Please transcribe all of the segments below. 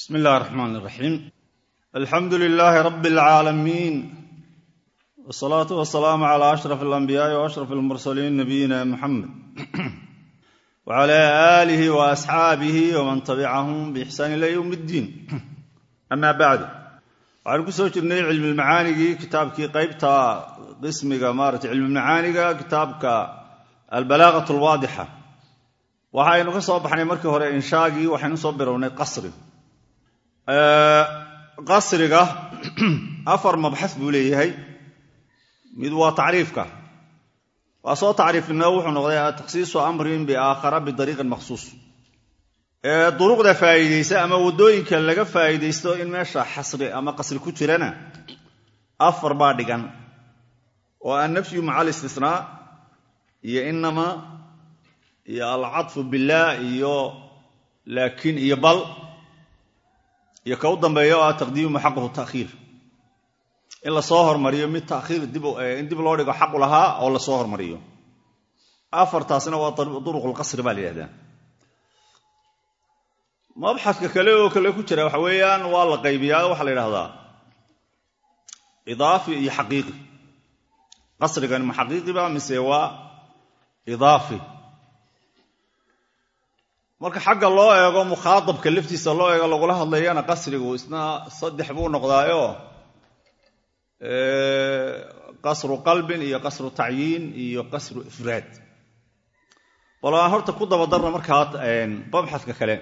bsmi اllahi الرحman الرaxيim alxamdu لilaahi rab اlcaalamiin wالsalaaةu wasalaamu عlى أشhraf الأnbiyaaءi وأشhraf الmursaliin nabiyina muxamed wعlى آlih وأsxaabih wman tabicahum bإxsaan ilى ywm اddiin ama bacd waxaanu ku soo jirnay cilmilmacaanigii kitaabkii qaybta qismiga maarata cilmilmacaaniga kitaabka albalaaqaة اlwaadixa waxaynu ka soo baxnay markii hore inshaagii waxaynu soo birownay qasri qasriga afar mabxas buu leeyahay mid waa tacriifka waa soo tacriifnimo wuxuu noqday takhsiisu amrin biaakhara bidariiqin makhsuus duruqda faa'iidaysa ama waddooyinka laga faa'iidaysto in meesha xasri ama qasri ku jirana afar baa dhigan oo annafyu maca alistisnaa iyo inama iyo alcadfu billaah iyo laakiin iyo bal iyo ka u dambeeya oo ah taqdiimu xaquhu ta'khiir in la soo hormariyo mid takhiir in dib loo dhigo xaqu lahaa oo la soo hormariyo afartaasna waa duruqulqasri baa la yidhahdaa mabxaska kale oo kale ku jira waxa weeyaan waa la qaybiyaa waxaa la yidhahdaa idaafi iyo xaqiiqi qasrigan ma xaqiiqiba mise waa idaafi marka xagga loo eego mukhaadabka laftiisa loo eego lagula hadlayana qasrigu isna saddex buu noqdaayo qasru qalbin iyo qasru tacyiin iyo qasru ifraad bal aan horta ku dabadarna markaa mabxadka kale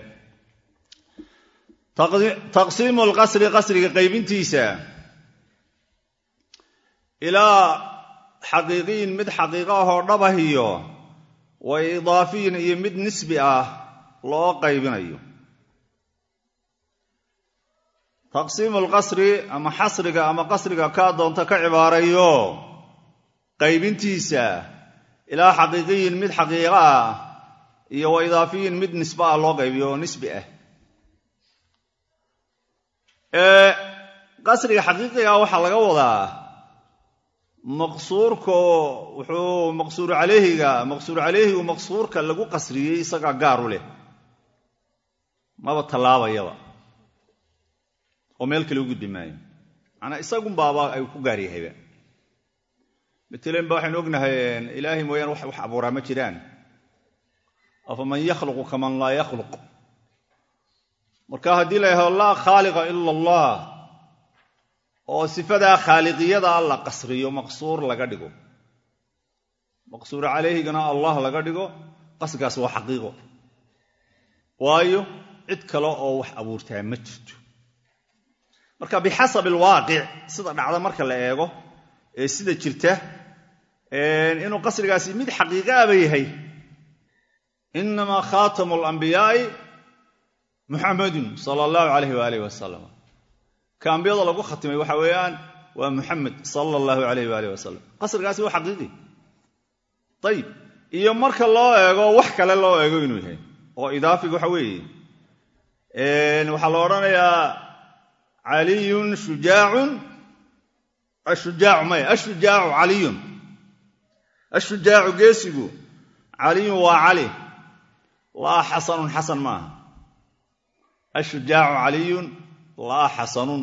taqsiimu lqasri qasriga qaybintiisa ilaa xaqiiqiyin mid xaqiiqo ahoo dhabah iyo wa idaafiyin iyo mid nisbi ah loo qaybinayo taqsiimu lqasri ama xasriga ama qasriga kaa doonta ka cibaarayo qaybintiisa ilaa xaqiiqiyin mid xaqiiqo ah iyo wa idaafiyin mid nisbe ah loo qaybiyo oo nisbi ah qasriga xaqiiqiga waxaa laga wadaa maqsuurko wuxuu maqsuuru calayhiga maqsuuru calayhigu maqsuurka lagu qasriyey isagaa gaaru leh maba tallaabayaba oo meel kale u gudbi maayo manaa isagunbaaba ay ku gaar yahayba matalan ba waxaynu ognahay ilaahay mooyaane wax abuuraa ma jiraan afaman yakhluqu kaman laa yakhluq marka haddii la yahado laa khaaliqa ila allah oo sifadaa khaaliqiyada la qasriyo maqsuur laga dhigo maqsuur calayhigana allah laga dhigo qasrigaas waa xaqiiqo waayo cid kale oo wax abuurtaa ma jirto marka bixasab alwaaqic sida dhacda marka la eego ee sida jirta inuu qasrigaasi mid xaqiiqaaba yahay inamaa khaatamu alambiyaai muxamadun sala allahu alayh waalih wasalam ka ambiyada lagu khatimay waxa weeyaan waa muxamed sala allahu alayh waalih wasalam qasrigaasi waa xaqiiqi ayib iyo marka loo eego wax kale loo eego inuu yahay oo idaafiga waxa weeye waxaa la odhanayaa caliyun shujaacun ashujaacu maya ashujaacu caliyun ashujaacu geesigu caliyun waa cali laa xasanun xasan maaha ashujaacu caliyun laa xasanun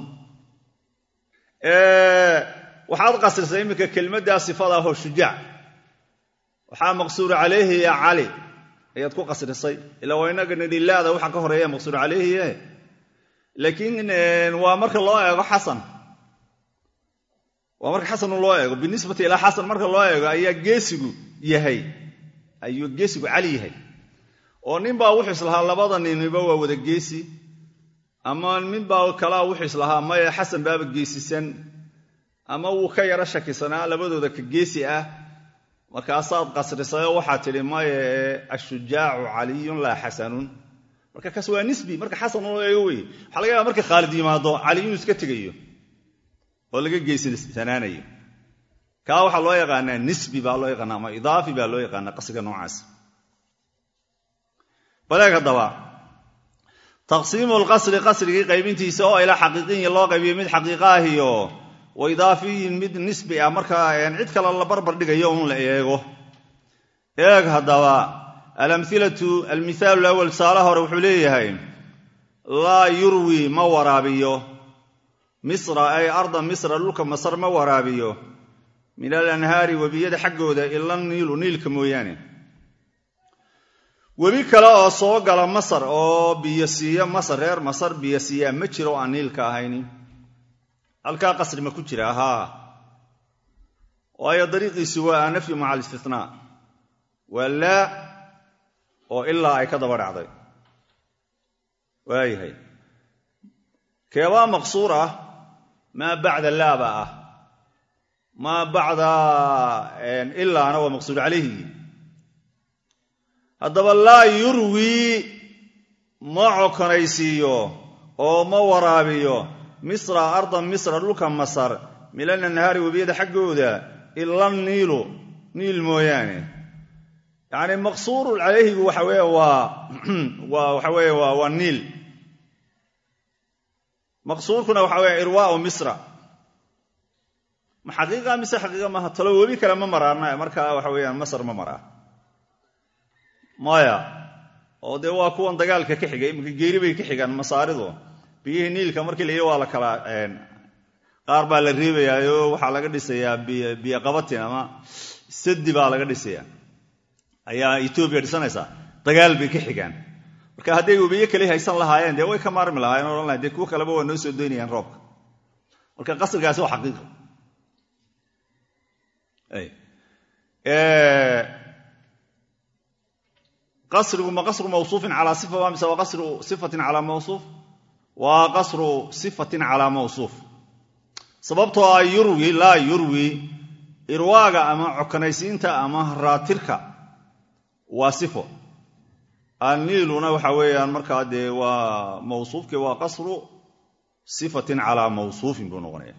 waxaad qasrisay iminka kelmaddaa sifada ahoo shujaac waxaa maqsuuru calayhi ya cali ayaad ku qasrisay ilaa waa inaga nidhi laada waxa ka horeeya maqsuur calayhiye laakiin waa marka loo eego xasan waa marka xasan loo eego binisbati ilaa xasan marka loo eego ayaa geesigu yahay ayuu geesigu cali yahay oo ninbaa wuxuu islahaa labada niniba waa wada geesi ama ninbaa kalaa wuxuu islahaa maya xasan baaba geesisan ama wuu ka yaro shakisanaa labadooda ka geesi ah markaasaad qasrisayoo waxaa tidhi maye ashujaacu caliyun laa xasanun marka kaas waa nisbi marka xasan loo eego wey waxaa laga yaaba marka khaalid yimaado cali inuu iska tegayo oo laga geysisanaanayo kaa waxaa loo yaqaanaa nisbi baa loo yaqaana ama idaafi baa loo yaqaanaa qasriga noocaas baleeg haddaba taqsiimu lqasri qasrigii qaybintiisa oo ilaa xaqiiqiyin loo qaybiyo mid xaqiiqa ah iyo wa idaafiyin mid nisbi ah marka cid kale la barbar dhigayo un la eego eeg haddaba alamhilatu almihaalu lawal tusaalaha hore wuxuu leeyahay laa yurwi ma waraabiyo misra ay arda misra dhulka masar ma waraabiyo min alanhaari webiyada xaggooda ila niilu niilka mooyaane webi kale oo soo gala masar oo biyo siiya masar reer masar biyo siiyaa ma jiro oo aan niilka ahayni halkaa qasri ma ku jira haa waayo dariiqiisu waa anafyu maca alistinaa waa laa oo ilaa ay ka daba dhacday waayahay keebaa maqsuur ah maa bacda laaba ah maa bacda ilaana waa maqsuur calayhi haddaba laa yurwii ma cokonaysiiyo oo ma waraabiyo misra arda misra dhulka masar milan anhaari webiyada xaggooda ila niilu niil mooyaane yacni maqsuuru calayhigu waxa weeye waa waa waxa weeye waa waa niil maqsuurkuna waxa weeye irwaau misra ma xaqiiqa mise xaqiiqa maaha talo webi kale ma maraana markaa waxa weeyaan masar ma maraa maya oo dee waa kuwan dagaalka ka xigay iminka geeri bay ka xigaan masaaridu biyihii niilka markii la yidhi waa la kala qaar baa la reebayaayo waxaa laga dhisayaa biyo qabatin ama sadi baa laga dhisayaa ayaa etoobiya dhisanaysaa dagaal bay ka xigaan marka hadday webiye kale haysan lahaayeen dee way ka maarmi lahaayeen odhan lahay dee kuwo kaleba waa noo soo doynayaan roobka marka qasrigaasi waa xaqiiqa qasrigu ma qasru mawsuufin calaa sifa waa mise waa qasru sifatin calaa mawsuuf waa qasru sifatin calaa mawsuuf sababtoo ah yurwi laa yurwi irwaaga ama cokanaysiinta ama raatirka waa sifo anniiluna waxa weeyaan markaa dee waa mawsuufkii waa qasru sifatin calaa mawsuufin buu noqonaya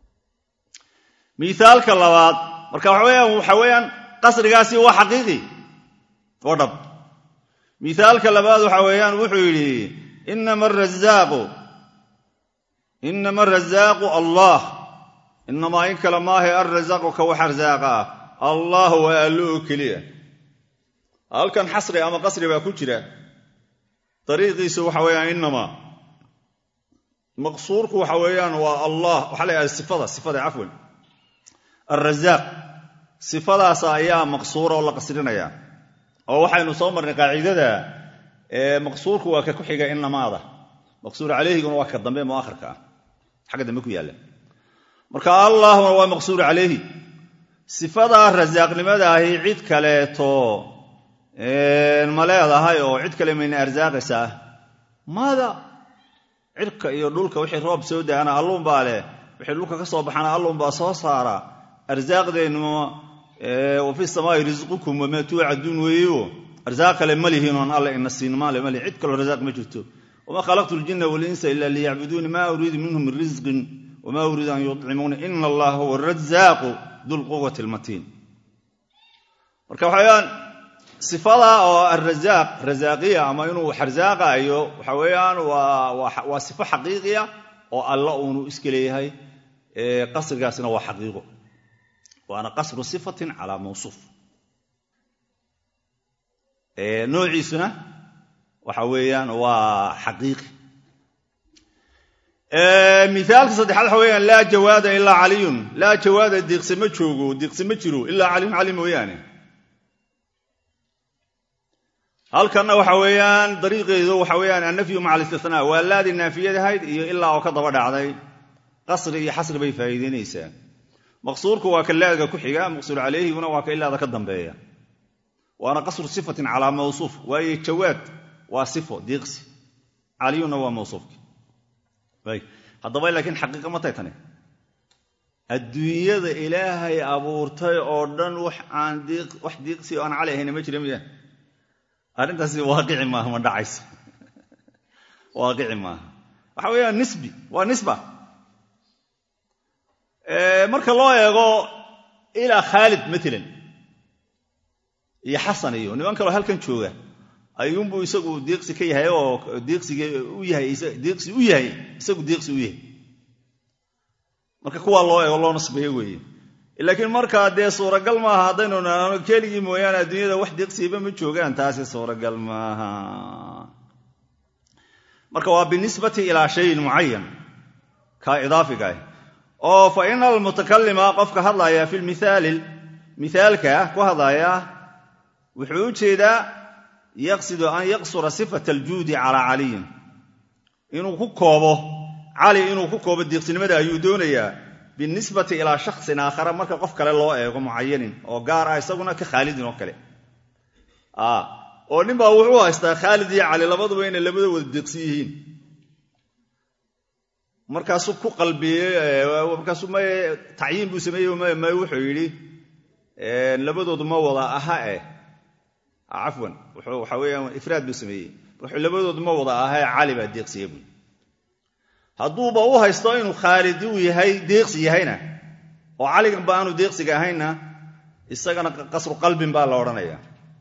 miaalka labaad marka waxa weeyaan qasrigaasi waa xaqiiqi oo dhab miaalka labaad waxa weeyaan wuxuu yidhi inama arazaaqu inama arazaaqu allah inamaa in kale maahe alrazaaqu ka wax arsaaqa ah allah waa allo oo keliya halkan xasri ama qasri baa ku jira dariiqiisu waxa weeyaan inamaa maqsuurku waxa weeyaan waa allah waxaa la yidhahda sifada sifada cafwan alrazaaq sifadaas ayaa maqsuura oo la qasrinaya oo waxaynu soo marnay qaacidada maqsuurku waa ka ku xiga inamaada maqsuur calayhiguna waa ka dambe muakhirka ah xagga dambe ku yaalla marka allahuna waa maqsuur calayhi sifadaa rasaaqnimada ahi cid kaleeto ma leedahay oo cid kale mayna arsaaqaysaa maada cirka iyo dhulka wixii roob soo daana alluunbaa leh wixii dhulka ka soo baxana alluunbaa soo saara arsaaqdeennu wa fi samaai risqukum wamaa tuucaduun weeyo arsaaq kale ma lihiin oon alle ina siin maale mali cid kaloo rasaaq ma jirto wamaa khalaqtu ljinna walinsa ila liyacbuduuni maa uriidu minhum min risqin wamaa uriidu an yucimuuni ina allaha huwa arazaaqu dulquwati lmatiin marka waxaweyaan sifada oo alrazaaq razaaqiya ama inuu wax arsaaqaayo waxa weeyaan waa sifo xaqiiqiya oo alla uunu iska leeyahay qasrigaasina waa xaqiiqo waana qasru sifatin calaa mawsuuf noociisuna waxa weeyaan waa xaqiiqi miaalka saddexaad waxa weyaan laa jawaada ilaa caliyun laa jawaada diiqse ma joogo diiqse ma jiro ilaa caliyun cali mooyaane halkanna waxa weeyaan dariiqeedu waxa weeyaan annafyu maca alistinaa waa laadii naafiyadahayd iyo ilaa oo ka daba dhacday qasri iyo xasri bay faa'iideynaysaa maqsuurku waa ka laadga ku xiga maqsuur calayhiguna waa ka ilaada ka dambeeya waana qasru sifatin calaa mawsuuf waayo jawaad waa sifo diiqsi caliyunna waa mawsuufki haddaba laakiin xaqiiqa ma tay tani adduunyada ilaahay abuurtay oo dhan wax aan wax diiqsi oo aan cali ahayna ma jira miya arrintaasi waaqici maaha ma dhacayso waaqici maaha waxa weeyaan nisbi waa nisba marka loo eego ilaa khaalid maalan iyo xasan iyo niman kaloo halkan jooga ayuunbuu isagu diiqsi ka yahay oo diiqsiga u yahay diiqsi u yahay isagu diiqsi u yahay marka kuwaa loo eego loo nasbeeyo weeye laakiin markaa dee suuragal maaha haddaynu nano keligii mooyaane adduunyada wax diiqsiiba ma joogaan taasi suuragal maaha marka waa binisbati ilaa shayin mucayan kaa idaafiga ah oo fa ina almutakalima qofka hadlaya fi lmithaali mithaalka ku hadlaya wuxuu u jeedaa yaqsidu an yaqsura sifata aljuudi calaa caliyin inuu ku koobo cali inuu ku koobo diiqsinimada ayuu doonayaa binisbati ilaa shaksin aakhara marka qof kale loo eego mucayanin oo gaar ah isaguna ka khaalidin oo kale oo nin baa wuxuu haystaa khaalid iyo cali labaduba inay labada wada diiqsin yihiin markaasuu ku qalbiyey markaasuu m tacyiin buu sameeyey m wuxuu yidhi labadoodu ma wada aha eh cafwan waxa weeyaan ifraad buu sameeyey wuxuu labadoodu ma wada aha ee cali baa deeqsiya buui hadduuba u haysto inuu khaalid uu yahay deeqsi yahayna oo caliganba aanu deeqsiga ahaynna isagana qasru qalbin baa la odhanaya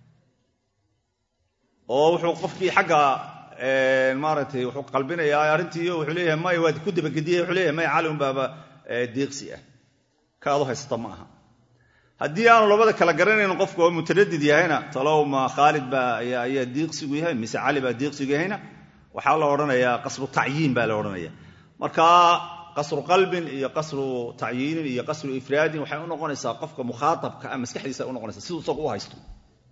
oo wuxuu qofkii xagga maaragtay wuxuu qalbinayaa arrintii wuxuu leeyahay may waad ku dabagediyey wuxuu leeyahay may cali unbaaba deeqsi ah ka adu haysata ma aha haddii aanu labada kala garanayn qofku oo mutaradid yahayna talow ma khaalid baa ayaa diiqsigu yahay mise cali baa diiqsigu yahayna waxaa la odhanayaa qasru tacyiin baa la odhanaya marka qasru qalbin iyo qasru tacyiinin iyo qasru ifraadin waxay unoqonaysaa qofka mukhaaabka ah maskaxdiisa unoqonaysa siduu isagu u haysto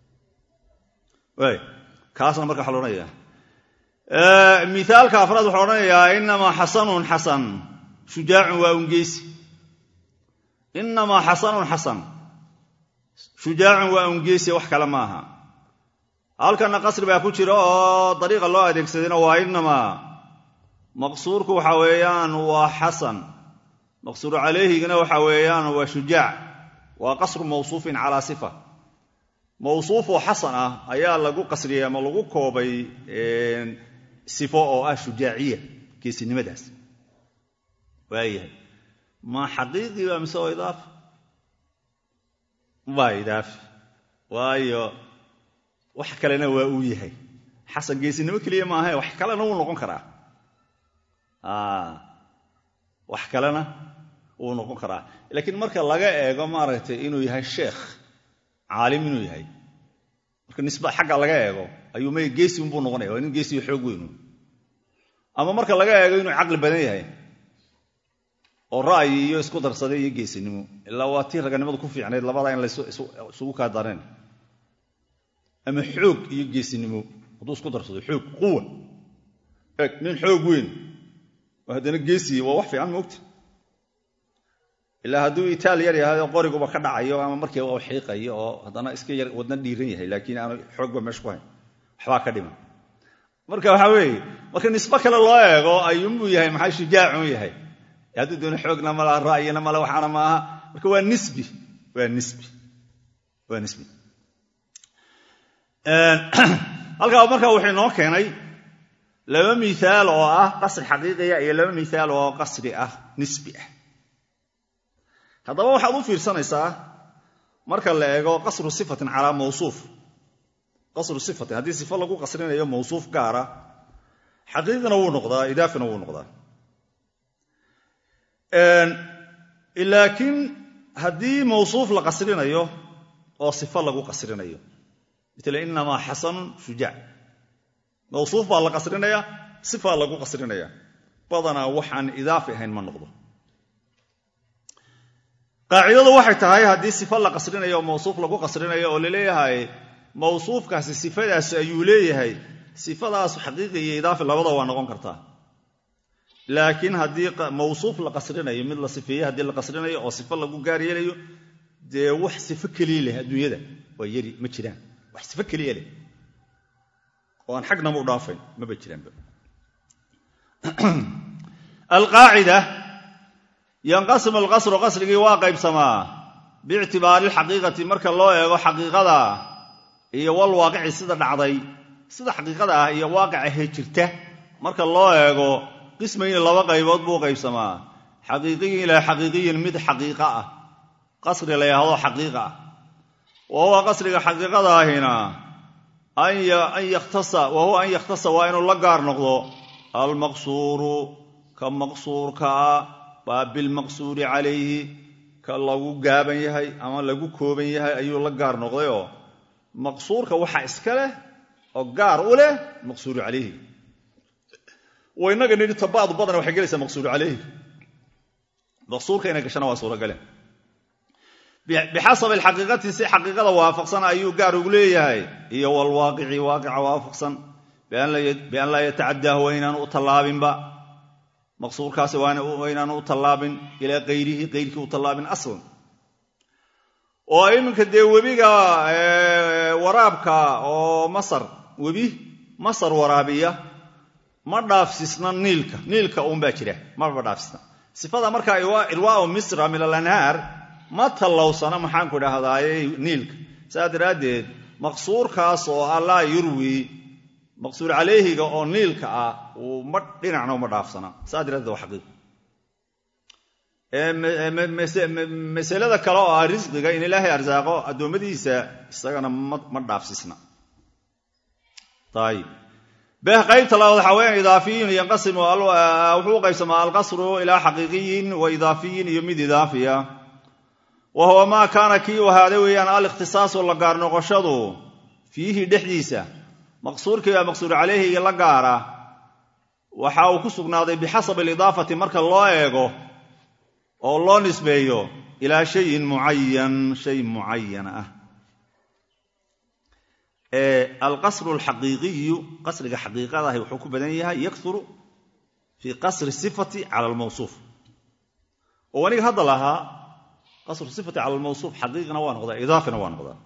kaasna marka waxa la odhanaya miaalka afraad waxaa odhanayaa inamaa xasanun xasan shujaacun waa ungeysi inamaa xasanun xasan shujaacun waa ungeysi wax kale maaha halkanna qasri baa ku jira oo dariiqa loo adeegsadayna waa inamaa maqsuurku waxa weeyaan waa xasan maqsuuru calayhigana waxa weeyaan waa shujaac waa qasru mawsuufin calaa sifa mawsuufoo xasan ah ayaa lagu qasriyey ama lagu koobay sifo oo ah shujaaciya geesinimadaas waayahay ma xaqiiqii baa mise oo idaafa waa idaafi waayo wax kalena waa uu yahay xasan geesinimo keliya maahae wax kalena wuu noqon karaa wax kalena wuu noqon karaa laakiin marka laga eego maaragtay inuu yahay sheekh caalim inuu yahay marka nisba xagga laga eego ayuu may geesi unbuu noqonaya waa nin geesiyo xoog weynu ama marka laga eego inuu caqli badan yahay oo ra'yi iyo isku darsaday iyo geesinimo ilaa waa tii raganimadu ku fiicnayd labadaa in laysugu kaa dareen ama xoog iyo geesinimo hadduu isku darsado xoog quwa eeg nin xoog weyn oo haddana geesiya waa wax fiican moogta ilaa hadduu itaal yar yahay oo qoriguba ka dhacayo ama markiiba u xiiqayo oo haddana iska yar wadna dhiiran yahay laakiin aanu xoogba meesha ku hayn waxbaa ka dhiman marka waxaa weeye marka nisbo kale loo eego ayuunbuu yahay maxaa shujaacun yahay hadduu doona xoogna malaha ra'yina male waxaana maaha marka waa nisbi waa nisbi waa nisbi halkaa marka wuxuu inoo keenay laba miaal oo ah qasri xaqiiqiya iyo laba miaal oo qasri ah nisbi ah haddaba waxaad u fiirsanaysaa marka la eego qasru sifatin calaa mawsuuf qasru sifatin haddii sifo lagu qasrinayo mawsuuf gaara xaqiiqina wuu noqdaa idaafina wuu noqdaa laakiin haddii mawsuuf la qasrinayo oo sifo lagu qasrinayo mila inamaa xasanun shujaac mawsuuf baa la qasrinaya sifaa lagu qasrinaya badanaa waxaan idaafi ahayn ma noqdo qaacidadu waxay tahay haddii sifo la qasrinayo oo mawsuuf lagu qasrinayo oo laleeyahay mawsuufkaasi sifadaas ayuu leeyahay sifadaas xaqiiqi iyo idaafi labada waa noqon kartaa laakiin haddii mawsuuf la qasrinayo mid la sifeeye haddii la qasrinayo oo sifo lagu gaar yeelayo dee wax sifo keliya leh adduunyada waa yari ma jiraan wax sifo keliya leh oo aan xagnama u dhaafayn maba jiraanba alqaacida yanqasimu alqasru qasrigii waa qaybsamaa biictibaari alxaqiiqati marka loo eego xaqiiqada iyo walwaaqici sida dhacday sida xaqiiqada ah iyo waaqica hee jirta marka loo eego qismayni laba qaybood buu qaybsamaa xaqiiqiyin ilaa xaqiiqiyin mid xaqiiqa ah qasri la yhaahdo xaqiiqa ah wa huwa qasriga xaqiiqada ahina an yakhtasa wa huwa an yakhtasa waa inuu la gaar noqdo almaqsuuru ka maqsuurkaa baa bilmaqsuuri calayhi ka lagu gaaban yahay ama lagu kooban yahay ayuu la gaar noqdayoo maqsuurka waxa iska leh oo gaar u leh maqsuuru calayhi oo innaga nidhi tabaadu badana waxay gelaysaa maqsuuru caleyhi maqsuurka inay gashana waa suuragale bixasabi alxaqiiqati si xaqiiqada waafaqsan ayuu gaar ugu leeyahay iyo walwaaqici waaqica waafaqsan bian laa yatacadaahu waa inaanu u tallaabinba maqsuurkaasi waa inaanu u tallaabin ilaa kayrihi kayrkii u tallaabin aslan oo iminka dee webiga waraabka oo masar webi masar waraabiya ma dhaafsisna niilka niilka uunbaa jira maba dhaafsisna sifada markaa irwaau misra min alanhaar ma tallowsana maxaanku idhahdaaye niilka saas daraaddeed maqsuurkaas oo allaa yurwi maqsuur calayhiga oo niilka ah uu ma dhinacna uma dhaafsana saas daraaddeed waa xaqiiq masalada kale oo ah risqiga in ilaahay arsaaqo addoommadiisa isagana ma dhaafsisna ayib beh qaybta labaad waxaa weyaan idaafiyun yanqasimu wuxuu u qaybsamaa alqasru ilaa xaqiiqiyin wa idaafiyin iyo mid idaafiya wa huwa maa kaana kii u ahaaday weeyaan alikhtisaasu la gaar noqoshadu fiihi dhexdiisa maqsuurkii baa maqsuur calayhiga la gaara waxa uu ku sugnaaday bixasabi alidaafati marka loo eego oo loo nisbeeyo ilaa shayin mucayan shay mucayan ah alqasru alxaqiiqiyu qasriga xaqiiqadahi wuxuu ku badan yahay yakuru fii qasri sifati cala almawsuuf oo aniga hadda lahaa qasru sifati cala almawsuuf xaqiiqina waa noqdaa idaafina waa noqdaa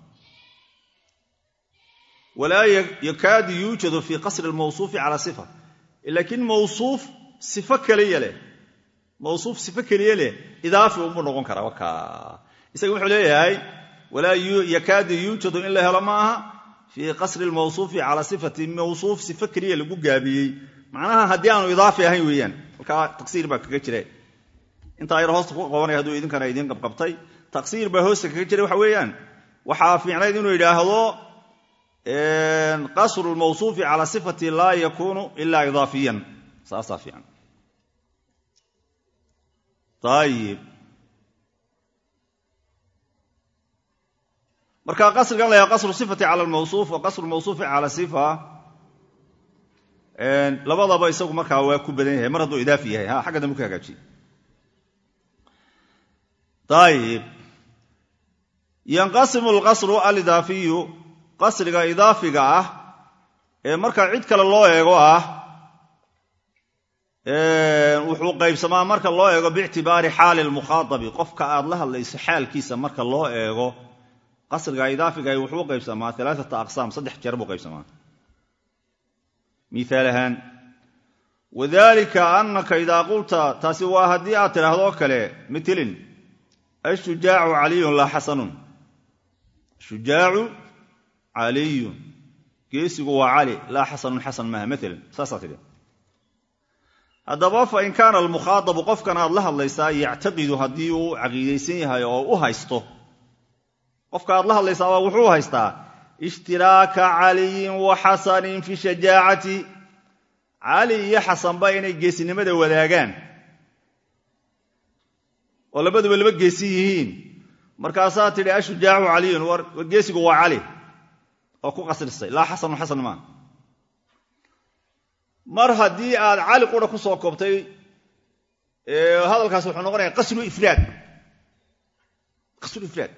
walaa yakaadu yuujadu fii qasri almawsuufi cala sifa laakiin mawsuuf sifo keliya leh mawsuuf sifo keliya leh idaafi unbuu noqon karaa waka isaga wuxuu leeyahay walaa yakaadu yuujadu in la helo ma aha fii qasri lmawsuufi calaa sifati mawsuuf sifo keliya lagu gaabiyey macnaha haddii aanu idaafi ahayn weeyaan halkaa taqsiir baa kaga jira intaa yar hoosta ku qabanaya hadduu idinkana idiin qabqabtay taqsiir baa hoosta kaga jira waxa weeyaan waxaa fiicnayd inuu yidhaahdo qasru lmawsuufi calaa sifati laa yakuunu ilaa idaafiyan saasaa fiican ayib marka qasrigan la yaha qasru sifati cala almawsuuf wa qasru mawsuufi cala sifa labadaba isagu markaa waa ku badan yahay mar hadduu idaafi yahay ha xagga dambe ku hagaajiye ayib yanqasimu alqasru alidaafiyu qasriga idaafiga ah ee marka cid kale loo eego ah wuxuu qaybsamaa marka loo eego biictibaari xaali lmukhaadabi qofka aad la hadlayso xaalkiisa marka loo eego qasriga idaafiga wuxuu qaybsamaa alaaata aqsaam saddex jeer buu qaybsamaa miaal ahaan wadalika anaka idaa qulta taasi waa haddii aad tidhaahdoo kale mitlin ashujaacu caliyun laa xasanun shujaacu caliyun geesigu waa cali laa xasanun xasan maaha maalan saasaa tidhi haddaba fa in kaana almukhaadabu qofkan aad la hadlaysaa yactaqidu haddii uu caqiidaysan yahay oo u haysto qofka aad la hadlaysaaba wuxuu haystaa ishtiraaka caliyin wa xasanin fi shajaacati cali iyo xasanba inay geesinimada wadaagaan oo labaduba laba geesi yihiin markaasaa tidhi ashujaacu caliyun war geesigu waa cali oo ku qasrisay laa xasanu xasan maa mar haddii aad cali qura ku soo koobtay hadalkaas wuxuu noqonaya qasru ifraad qasru ifraad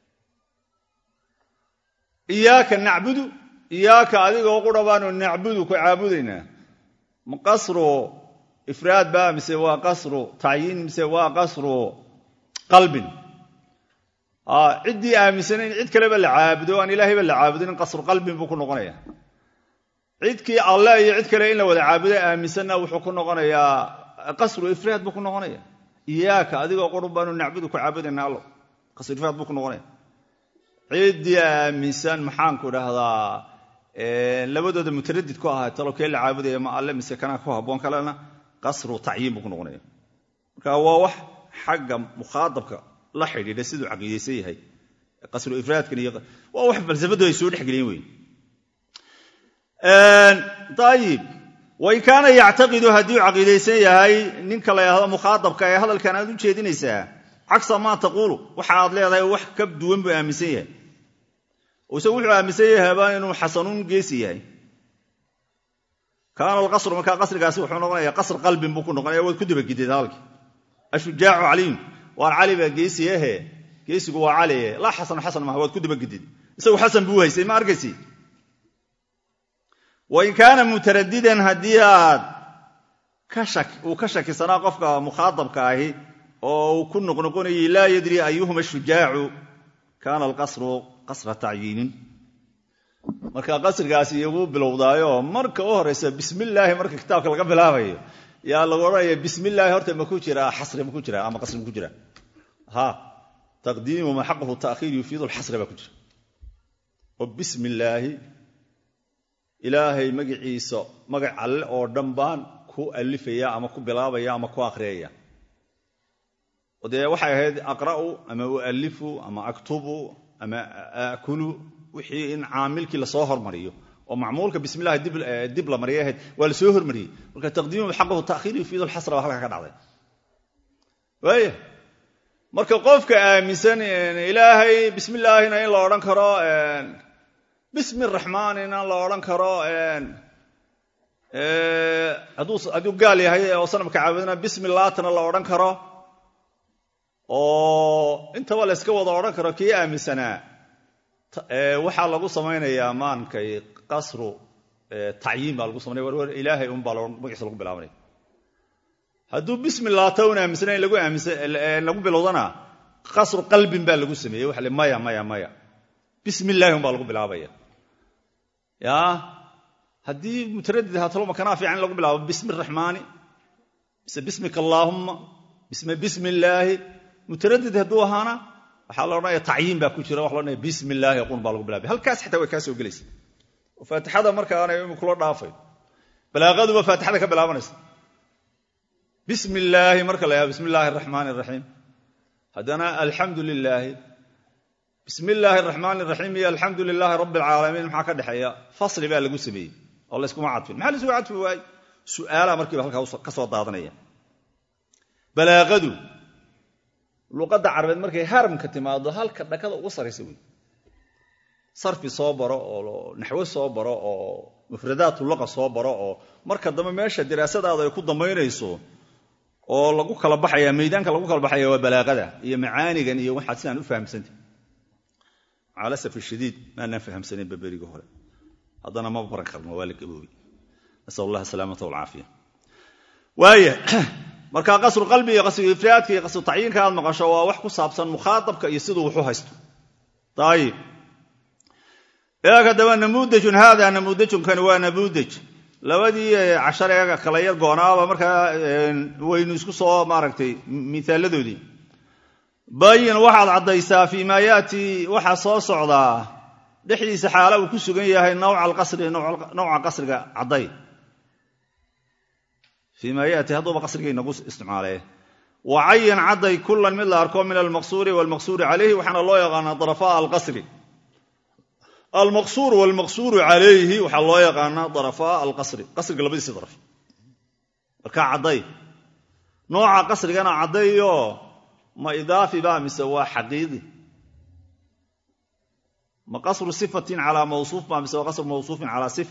iyaaka nacbudu iyaaka adigoo qura baanu nacbudu ku caabudaynaa ma qasru ifraad ba mise waa qasru tacyiin mise waa qasru qalbin ciddii aaminsan in cid kaleba la caabudo aan ilaahayba la caabudin qasru qalbin buu ku noqonaya cidkii allah iyo cid kale in la wada caabudo aaminsanna wuxuu ku noqonayaa qasru ifraad buu ku noqonaya iyaaka adigoo qura baanu nacbudu ku caabudayna allo qasru ifraad buu ku noqonaya ciddii aaminsan maxaanku dhahdaa labadooda mutaradid ku ahaa talo kee la caabudaya ma alle mise kanaa ku habboon kalena qasru tacyiin buu ku noqonaya marka waa wax xagga mukhaadabka la xidhiidha siduu caqiidaysan yahay qasru ifraadkan iyo waa wax falsafadu ay soo dhexgeliyeen wey ayib wain kaana yactaqidu haddii u caqiidaysan yahay ninka la yidhahdo mukhaadabka ee hadalkan aad u jeedinaysaa cagsa maa taquulu waxa aad leedahay wax ka duwan buu aaminsan yahay oo isagu wuxuu aaminsan yahay baa inuu xasanuun geesi yahay kaana alqasru markaa qasrigaasi wuxuu noqonaya qasr qalbin buu ku noqonaya waad ku dabagidid halkii ashujaacu caliyun waan cali baa geesi ahe geesigu waa cali laa xasan xasan maaha waad ku dabagidid isagu xasan buu haysay ma arkaysi wain kaana mutaradidan haddii aad uu ka shakisanaa qofka mukhaadabka ahi oo uu ku noqnoqonayay laa yadri ayuhuma shujaacu kaana alqasru qasra tacyiinin marka qasrigaasi igu bilowdaayo marka u horaysa bismillaahi marka kitaabka laga bilaabayo yaa lagu odhanaya bismillaahi horta ma ku jiraa xasri ma ku jira ama qasri ma ku jira ha taqdiimu ma xaqahu ta'khiir yufiidu lxasri baa ku jira oo bismi illaahi ilaahay magaciisa magac alle oo dhan baan ku alifaya ama ku bilaabaya ama ku akhriyaya oo dee waxay ahayd aqra'u ama ualifu ama aktubu ama aakulu wixii in caamilkii lasoo hormariyo oo macmuulka bismillahi dib la mariya ahayd waa lasoo hormariyey marka taqdiimu xaqahu ta'khiir yufiidu lxasra baa halkaa ka dhacday waaya marka qofka aaminsan ilaahay bismillaahina in la odhan karo bismi raxmaanina la odhan karo hadduu gaal yahay oo sanamka caabudana bismi laatana la odhan karo oo intaba la yska wada odhan karo kii aaminsanaa waxaa lagu samaynayaa maankay qasru tacyiin baa lagu samanaya warwar ilaahay unbaa magaciisa lagu bilaabanaya hadduu bismi laata un aaminsana in lagu bilowdana qasru qalbin baa lagu sameeyey waxa le maya maya maya bismi illaahi un baa lagu bilaabaya ya haddii mutaradid haatalo makanaa fiican in lagu bilaabo bismi raxmaani mise bismika allaahumma bisme bismi illaahi mutaradid hadduu ahaana waxaa la odhanaya tacyiin baa ku jira waxa la odhanaya bismi illaahi qun baa lagu bilaabay halkaas xitaa way kaa soo gelaysa oo faatixada markaanay kula dhaafay balaaqaduba faatixada ka bilaabanaysa bismi illaahi marka la yaha bismi illaahi araxmaani araxiim haddana alxamdu lilaahi bismi illaahi araxmaani araxiim iyo alxamdu lilaahi rabbi alcaalamiin maxaa ka dhexeeya fasli baa lagu sameeyey oo layskuma cadfin maxaa laysugu cadfi waayey su'aalaa markiiba halkaa ka soo daadanaya balaaqadu luqadda carabeed markay haramka timaado halka dhakada ugu saraysa wey sarfi soo baro oo naxwo soo baro oo mufradaatu luqa soo baro oo marka dambe meesha diraasadaada ay ku dambaynayso oo lagu kala baxaya maydaanka lagu kala baxaya waa balaaqada iyo macaanigan iyo waxaad sidaan u fahamsanta macalasaf shadiid maanaan fahamsanaynba berigi hore haddana ma baran karno waa la gaboobay nasal allah asalaamata walcaafiya waaya marka qasru qalbi iyo qasru ifraadka iyo qasru tacyiinka aad maqasho waa wax ku saabsan mukhaadabka iyo siduu waxu haysto ayib eega daba namuudajun haada namuudajunkani waa namuudaj labadii cashar eega kala yar goonaaba markaa waynu isku soo maaragtay miaaladoodii bayin waxaad caddaysaa fii maa yaati waxaa soo socdaa dhexdiisa xaala uu ku sugan yahay nawca alqasri nawca qasriga cadday fii maa yaati hadduuba qasriga inagu isticmaalee wa cayin cadday kulan mid la arko min almaqsuuri waalmaqsuuri calayhi waxaana loo yaqaanaa darafaa alqasri almaqsuur waalmaqsuuru calayhi waxaa loo yaqaanaa darafaa alqasri qasriga labadiisi daraf markaa cadday nooca qasrigana caddayo ma idaafi ba mise waa xaqiiqi ma qasru sifatin calaa mawsuuf ba mise waa qasru mawsuufin calaa sifa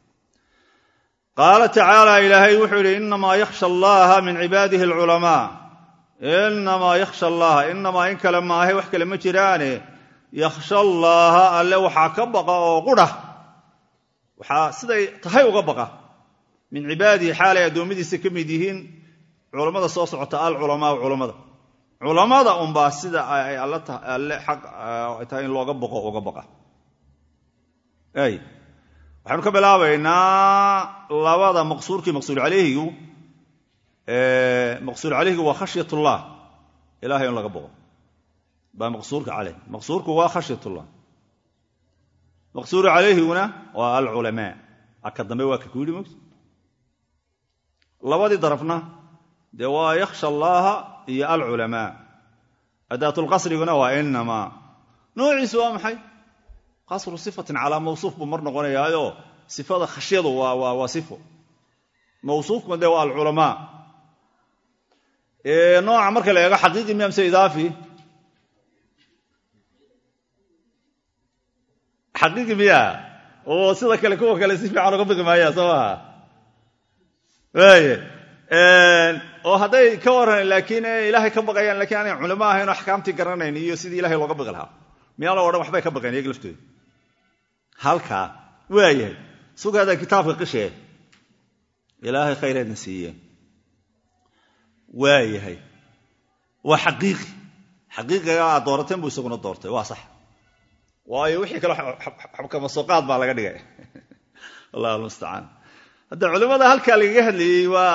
qaala tacaala ilaahay wuxuu yidhi inamaa yakhsha allaha min cibaadihi alculamaa inamaa yakhsha allaha inamaa in kale maahe wax kale ma jiraane yakhsha allaaha alle waxaa ka baqa oo qudha waxaa siday tahay uga baqa min cibaadihi xaalay addoommadiisa ka mid yihiin culammada soo socota alculamaau culammada culammada unbaa sida ay alle xaq ay tahay in looga baqo uga baqa ay waxaynu ka bilaabaynaa labada maqsuurkii maqsuur calayhigu maqsuur calayhigu waa khashyatullah ilahay in laga baqo baa maqsuurka caleyh maqsuurku waa khashyatullah maqsuuru calayhiguna waa alculamaa aka dambe waa ka ku yidhi mot labadii darafna dee waa yakhsha allaaha iyo alculamaa adaatulqasriguna waa inamaa noociisu waa maxay qasru sifatin calaa mawsuuf buu mar noqonayaayo sifada khashyadu waa sifo mawsuufkuna dee waa alculamaa nooca marka la eego xaqiiqi miya mise idaafi xaqiiqi miya oo sida kale kuwa kale si fiican uga baqi maaya soo maha waaya oo hadday ka waran laakiin ilaahay ka baqayaan lakiin aanay culamo ahayn oo axkaamtii garanayn iyo sidii ilahay looga baqi lahaa miyaa loo odhan waxbay ka baqeen iyaga laftooda halkaa waayahay sugaada kitaabka qishee ilaahay khayreedna siiye waayahay waa xaqiiqi xaqiiqiga aad doorateen buu isaguna doortay waa sax waayo wixii kale xabkamasooqaad baa laga dhigay allah almustacaan hadda culimmada halkaa lagaga hadlayey waa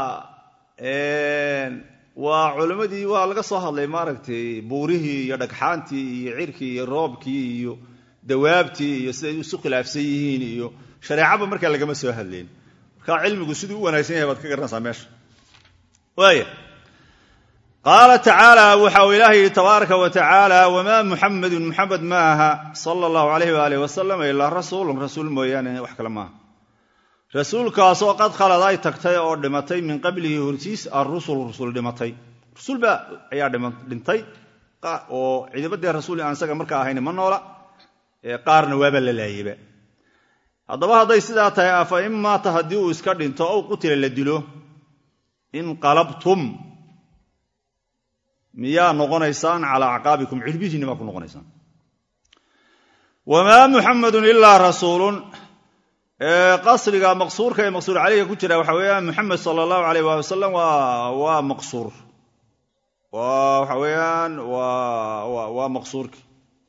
waa culimmadii waa laga soo hadlay maaragtay buurihii iyo dhagxaantii iyo cirkii iyo roobkii iyo dawaabtii iyo siday isu khilaafsan yihiin iyo shareecaba markaa lagama soo hadlayn markaa cilmigu siduu u wanaagsan yahay baad ka garanaysaa meesha waaya qaala tacaala waxa uu ilaah yidhi tabaaraka wa tacaala wamaa muxamedun muxamed ma aha sala allahu alayh waalih wasalam ilaa rasuulun rasuul mooyaane wax kale maaha rasuulkaasoo qad khalad ay tagtay oo dhimatay min qablihi hortiis arusul rusul dhimatay rusulba ayaa dhintay oo ciidammadii rasuul aan isaga markaa ahayn ma noola qaarna waaba la laayeba haddaba hadday sidaa tahay afa in maata haddii uu iska dhinto ow qutila la dilo inqalabtum miyaa noqonaysaan calaa acqaabikum cirbihiinni maa ku noqonaysaan wamaa muxamedun ilaa rasuulun qasriga maqsuurka ee maqsuur caleyga ku jira waxa weeyaan muxamed sala allahu aleyh waali wasalam waa maqsuur waxa weeyaan waa maqsuurki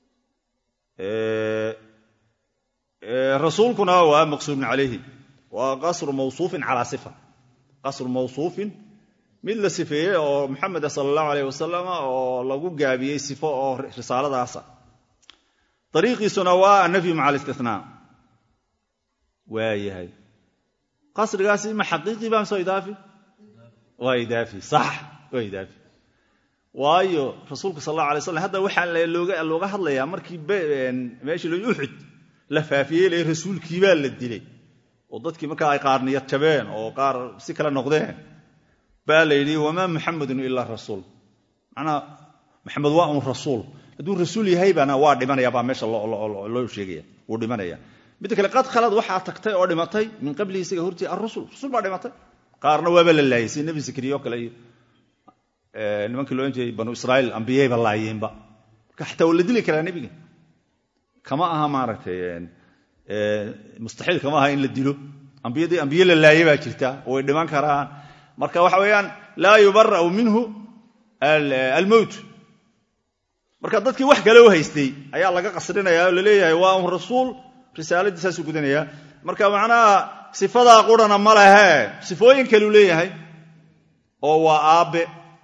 rasuulkuna waa maqsuurun calayhi waa qasru mawsuufin calaa sifa qasru mawsuufin mid la sifeeyey oo muxameda sala allahu aleyh wasalam oo lagu gaabiyey sifo oo risaaladaasa dariiqiisuna waa annafyu maca alistinaa waayahay qasrigaasi ma xaqiiqi ba mise idaafi waa idaafi sax waa idaafi waayo rasuulku sal allahu alay slam hadda waxaa looga hadlayaa markii meeshii lo uxud la faafiyey le rasuulkiibaa la dilay oo dadkii markaa ay qaar niyad jabeen oo qaar si kale noqdeen baa la yidhi wamaa muxamedun ilaa rasuul manaa maxamed waa un rasuul hadduu rasuul yahaybana waa dhimanaya baa meesha loo sheegaya wuu dhimanaya midda kale qad khalad waxaa tagtay oo dhimatay min qablihi isaga hortii arusul rusul baa dhimatay qaarna waaba la laayay sida nebi zakariya o kale iyo nimankii loo jeeyay banu israaiil ambiyayba laayeenba marka xataa waa la dili karaa nebiga kama aha maaragtay mustaxiil kama aha in la dilo ambiyadii ambiye la laaye baa jirta way dhiman karaan marka waxa weeyaan laa yubara'u minhu almowt marka dadkii wax kale u haystay ayaa laga qasrinaya oo laleeyahay waa un rasuul risaaladii saasuu gudanaya marka macnaha sifadaa qurana ma lehe sifooyin kaleu leeyahay oo waa aabbe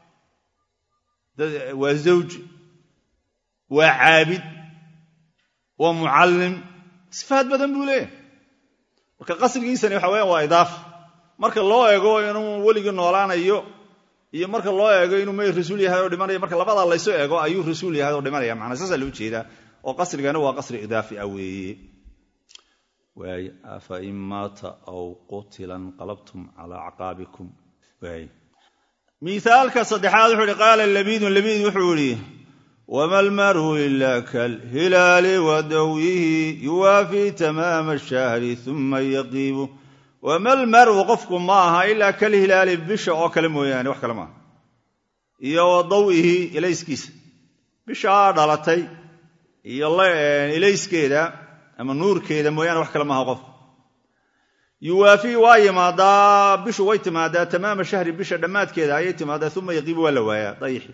waa zawj waa caabid waa mucallim sifaad badan buu leeyahay marka qasrigiisani waxa weyan waa idaafa marka loo eego inuu weligii noolaanayo iyo marka loo eego inuu may rasuul yahay oo dhimanayo marka labadaa laysu eego ayuu rasuul yahay oo dhimanaya macnaa saasaa loo jeedaa oo qasrigana waa qasri idaafi ah weeye waay afa in maata aw qutila inqalabtum calaa acqaabikum waay miaalka saddexaad wuxuu ihi qaala labiidun labiid wuxuu idhi wama almaru ila kalhilaali wadawyihi yuwaafii tamaama ashahri uma yaqiibu wama almaru qofku ma aha ilaa kalhilaali bisha oo kale mooyaane wax kale maaha iyo wadawihi ilayskiisa bishaa dhalatay iyo ilayskeeda ama nuurkeeda mooyaane wax kale maaha qofku yuwaafii waa yimaadaa bishu way timaadaa tamaama shahri bisha dhammaadkeeda ayay timaadaa uma yaqiibu waa la waayaa dayixi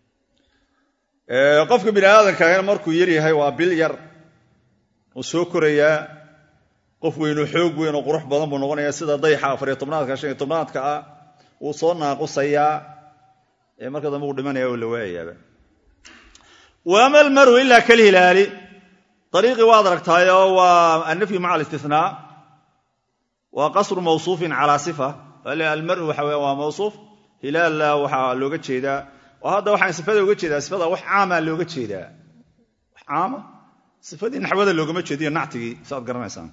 qofka bini aadamkaagana markuu yar yahay waa bil yar uu soo korayaa qof weynoo xoog weyn oo qurux badan buu noqonayaa sida dayaxa afariyo tobnaadka shan iyo tobnaadka ah wuu soo naaqusayaa marka dambe uu dhimanaya oo la waayayaaba waama almaru ilaa kalhilaali ariiqii waad aragtaayoo waa annafyu maca alistinaa waa qasru mawsuufin calaa sifa almaru waxa weya waa mawsuuf hilaalla waxaa looga jeedaa oo hadda waxaan sifada uga jeedaa sifada wax caamaa looga jeedaa wax caama sifadii naxwada loogama jeediyo nactigii saaad garanaysaan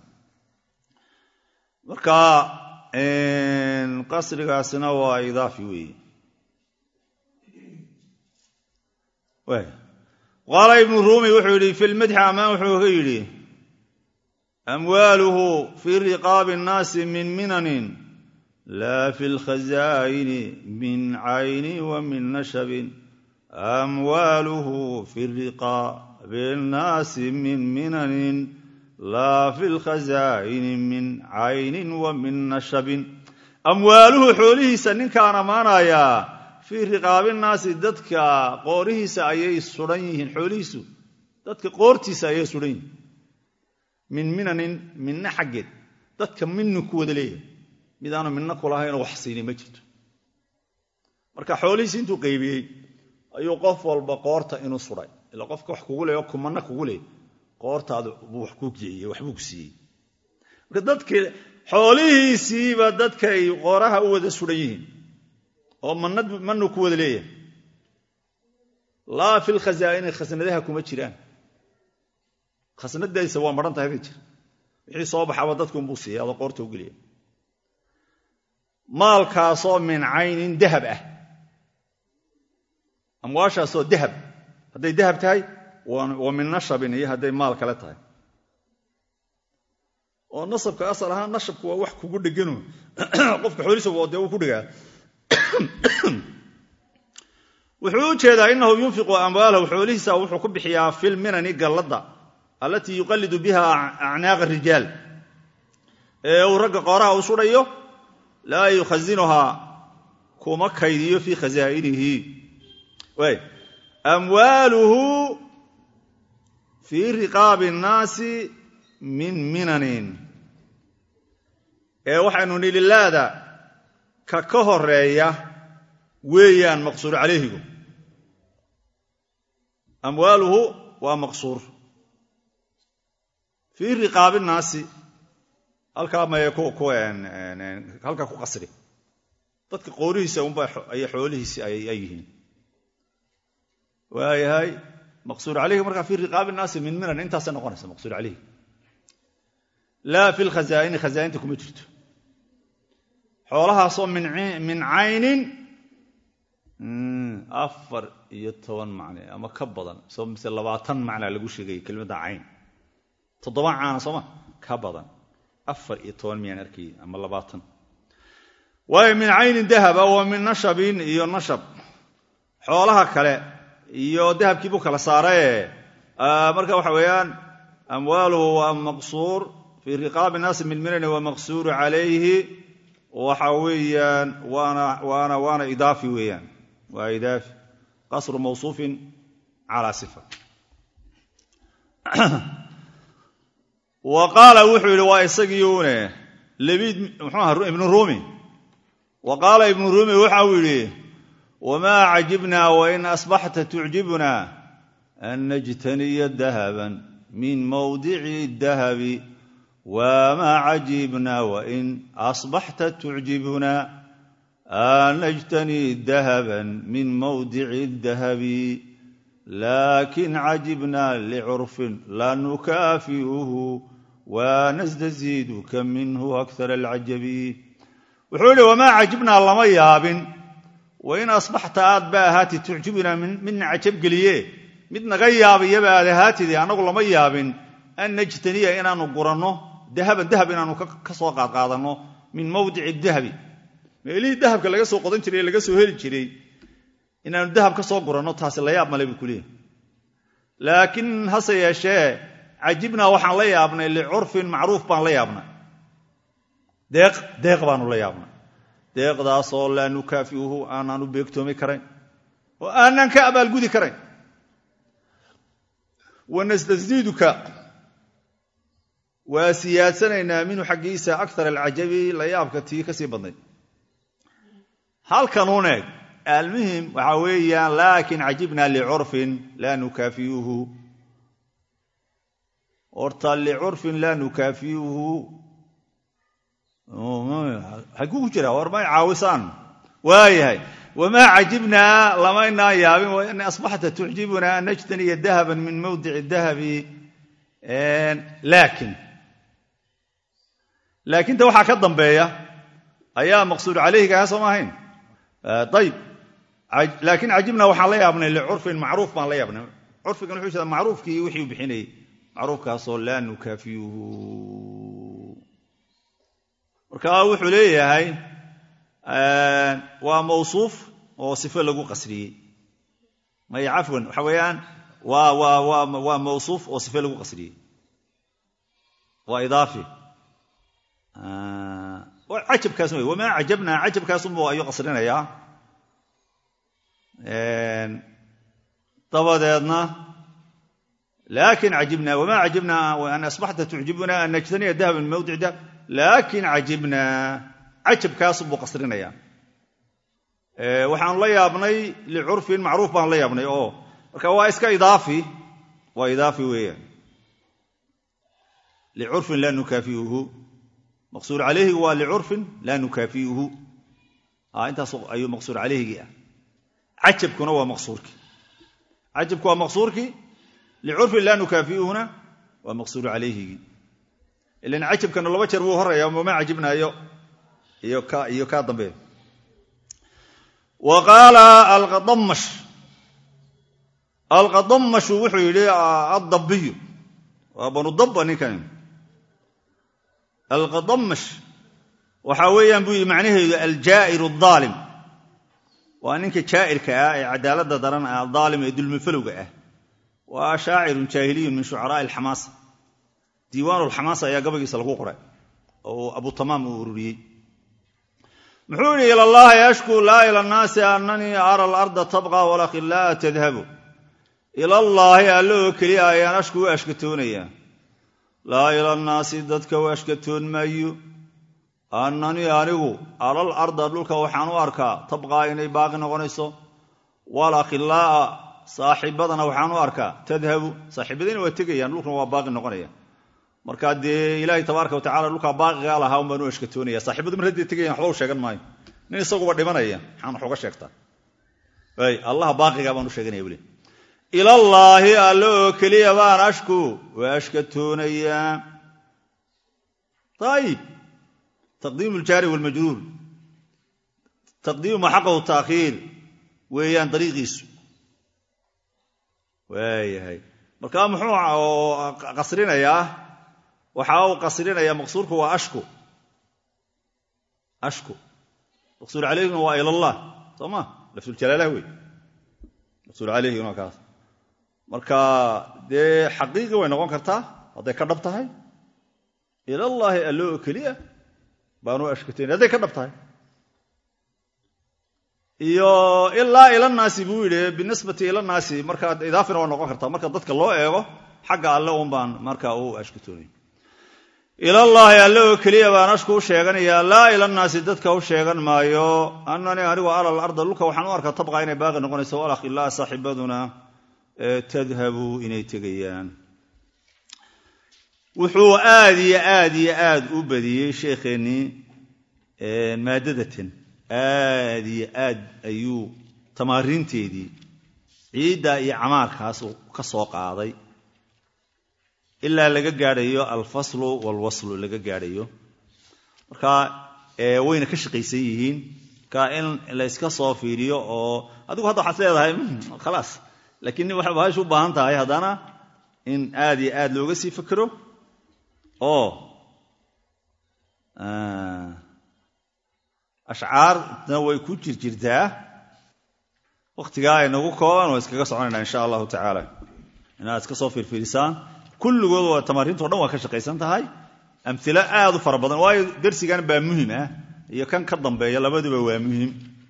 marka qasrigaasina waa idaafi weeye qaala ibnu ruumi wuxuu yidhi fi lmadxi amaan wuxuu ka yidhi amwaaluhu fii riqaabi nnaasi min minanin laa fi lkhazaa'ini min cayni wa min nashabin amwaaluhu fi riqaabi nnaasi min minanin laa fi lkhazaa'ini min caynin wa min nashabin amwaaluhu xoolihiisa ninkaan ammaanayaa fii riqaabinnaasi dadka qoorihiisa ayay sudan yihiin xoolihiisu dadka qoortiisa ayay sudan yihiin min minanin minna xaggeed dadka minnu ku wada leeyahay mid aanu minna kulahaynoo wax siinay ma jirto marka xoolihiisi intuu qaybiyey ayuu qof walba qoorta inuu suday ila qofka wax kugu leeyo kumanna kugu leey qoortaada buu wax ku jeeyey waxbuu ku siiyey marka dadka xoolihiisiiba dadkay qooraha u wada sudan yihiin oo mannu ku wada leeyahay laa fi lkhazaa'ini khasnadaha kuma jiraan khasnadaysa waa maran tahay bay jira wixii soo baxaba dadkuunbuu siiya adoo qoorta u geliya maalkaasoo min caynin dahab ah amwaashaasoo dahab hadday dahab tahay wa min nashabin iyo hadday maal kale tahay oo nasabka asal ahaan nashabku waa wax kugu dhegano qofka xooliisa dee uu ku dhegaa wuxuu u jeedaa inahu yunfiqu amwaalahu xoolihiisa wuxuu ku bixiyaa filminani galladda allatii yuqallidu biha acnaaqa rijaal ee uu ragga qooraha u sudhayo laa yukhasinuhaa kuma kaydiyo fii khasaa'inihi waay amwaaluhu fii riqaabi nnaasi min minanin ee waxaynu nidhi laada ka ka horeeya weeyaan maqsuur calayhigu amwaaluhu waa maqsuur fii riqaabi nnaasi halkaa maye halkaa ku qasri dadka qoorihiisa unba ay xoolihiisi ay yihiin waayahay maqsuur calayhi markaa fii riqaabi nnaasi min minan intaasay noqonaysa maqsuur calayhi laa fi lkhazaa'ini khazaainta kuma jirto xoolahaasoo min caynin afar iyo toban macne ama ka badan soo mise labaatan macna lagu sheegaya kelimadda cayn toddoba caana sooma ka badan afar iyo toban miyaan arkay ama labaatan waayo min caynin dahaba wa min nashabin iyo nashab xoolaha kale iyo dahabkii buu kala saaraye marka waxa weeyaan amwaaluhu waa maqsuur fii riqaabi naasi min minani waa maqsuuru calayhi waxa weeyaan waana waana idaafi weeyaan waa idaafi qasru mawsuufin calaa sifa wa qaala wuxuu yidhi waa isagiiune labiid muxuuaha ibnu ruumi wa qaala ibnu ruumi waxa uu yidhi wamaa cajibnaa wain asbaxta tucjibuna an najtaniya dahaban min mawdici dahabi wamaa cajibna wain asbaxta tucjibuna an najtani dahaban min mawdici dahabi laakin cajibna licurfin la nukaafi'uhu wanasdaziiduka minhu akar alcajabi wuxuu yihi wamaa cajibnaa lama yaabin wain asbaxta aad ba ahaatid tucjibunaa midna cajabgeliye mid naga yaabiyaba aad ahaatide annagu lama yaabin an najtaniya inaanu guranno dahaban dahab inaanu ka soo qaadqaadanno min mawdici dahabi meelihii dahabka laga soo qodan jiray laga soo heli jiray inaanu dahab ka soo guranno taasi la yaab male buu ku leeyahy laakiin hase yeeshee cajibnaa waxaan la yaabnay licurfin macruuf baan la yaabnay deeq deeq baanu la yaabnay deeqdaasoo laa nukaafiuhu aanaan u beegtoomi karayn oo aanaan ka abaalgudi karayn wanastasiiduka waa siyaadsanaynaa minhu xaggiisa akar alcajabi la yaabka tii ka sii badnayd halkanuun eeg almuhim waxaa weeyaan laakin cajibna licurfin laa nukaafiyuhu horta licurfin laa nukaafiyuhu xaguu ku jira war may caawisaan waayahay wamaa cajibnaa lamaynaan yaabin wain asbaxta tucjibuna an najtaniya dahaban min mawdici dahabi laakin laakinta waxaa ka dambeeya ayaa maqsuud calayhigaha sooma ahayn ayib laakiin cajibna waxaan la yaabnay licurfin macruuf baan la yaabnay curfigan wuxuu jeeda macruufkii wixii u bixinayay macruufkaasoo laa nukaafiyuhu marka wuxuu leeyahay waa mawsuuf oo sifo lagu qasriyey maya cafwan waxa weeyaan waa waa waa waa mawsuuf oo sife lagu qasriyey waa idaafi cajabkaas wey wamaa cajabnaa cajabkaasunbu ayuu qasrinayaa dabadeedna laakin cajibna wamaa cajibnaa an asbaxta tucjibuna an najtaniya dahaba min mawdic dahab laakin cajibnaa cajabkaasunbuu qasrinayaa waxaan la yaabnay licurfin macruuf baan la yaabnay oo marka waa iska idaafi waa idaafi weeyaan licurfin laa nukaafiuhu maqsuur calayhigu waa licurfin laa nukaafiuhu intaas ayuu maqsuur calayhigii ah cajabkuna waa maqsuurkii cajabku waa maqsuurkii licurfin laa nukaafiuhuna waa maqsuur calayhigii ilan cajabkana laba jeer buu horaya mama cajibnaayo iyo kaa dambe wa qaala alqadamash alqadamashu wuxuu yidhi addabiyu waa banu dabba ninkan alqadamash waxaa weeyaan buu yidhi macnaheedu aljaa'iru adaalim waa ninka jaa'irka ah ee cadaaladda daran ah adaalim ee dulmifalowga ah waa shaacirun jaahiliyun min shucaraa'i alxamaasa diiwaanu alxamaasa ayaa gabaygiisa lagu qoray oo abu tamaam uu ururiyey muxuu yidhi ila allahi ashkuu laa ila annaasi annanii ara alarda tabqa walakhilaa'a tadhabu ilallaahi alle oo keliya ayaan ashku u ashkatoonayaa laa ila annaasi dadka u ashkatoon maayo annanii anigu alal arda dhulka waxaan u arkaa tabqaa inay baaqi noqonayso walakhilaa'a saaxiibadana waxaan u arkaa tadhabu saaxiibadiina waa tegayaan dhulkuna waa baaqi noqonaya markaa dee ilaahay tabaaraka watacala dhulkaa baaqigaa lahaa un baan u ashkatoonaya saaxibadu mar haddii tegayan waxba u sheegan maayo nin isaguba dhimanaya maxaan wax uga sheegtaa y allaha baaqigaa baan u sheeganaya weli ilallaahi alle oo keliya baan ashku waa ashkatoonayaa ayib taqdiimu ljaari walmajruur taqdiimu ma xaqahu taakhiir weeyaan dariiqiisu waayahay markaa muxuu qasrinayaa waxa uu qasrinayaa maqsuurku waa ashku ashku maqsuur calayhiguna waa ilallah soo ma lafduljalaalah wey maqsuur calayhiguna waa kaas marka dee xaqiiqi way noqon kartaa hadday ka dhab tahay ilallaahi allo oo keliya baanu ashkatayn hadday ka dhab tahay iyo ilaa ilanaasi buu yidhi binisbati ilanaasi markaa idaafina waa noqon kartaa marka dadka loo eego xagga alle un baan markaa u ashkatoonay ilallaahi alle oo keliya baan ashku u sheeganayaa laa ilanaasi dadka u sheegan maayo annanii anigu alal arda dhulka waxaan u arkaa tabqa inay baaqi noqonayso walakh ilaa saaxibaduna tadhabu inay tegayaan wuxuu aad iyo aad iyo aad u badiyey sheekheennii maadadatan aad iyo aad ayuu tamaariinteedii ciidda iyo camaarkaas ka soo qaaday ilaa laga gaadhayo alfaslu walwaslu laga gaadhayo marka wayna ka shaqaysan yihiin marka in layska soo fiiriyo oo adigu hadda waxaad leedahay khalaas laakiin waxay bahashu u baahan tahay haddana in aad iyo aad looga sii fakero oo ashcaarna way ku jirjirtaa wakhtigaa ay nagu kooban waa iskaga soconayna insha allahu tacaala inaad iska soo fiirfiirisaan kulligood waa tamaariintao dhan waa ka shaqaysan tahay amhilo aad u fara badan waayo darsigan baa muhim ah iyo kan ka dambeeya labaduba waa muhim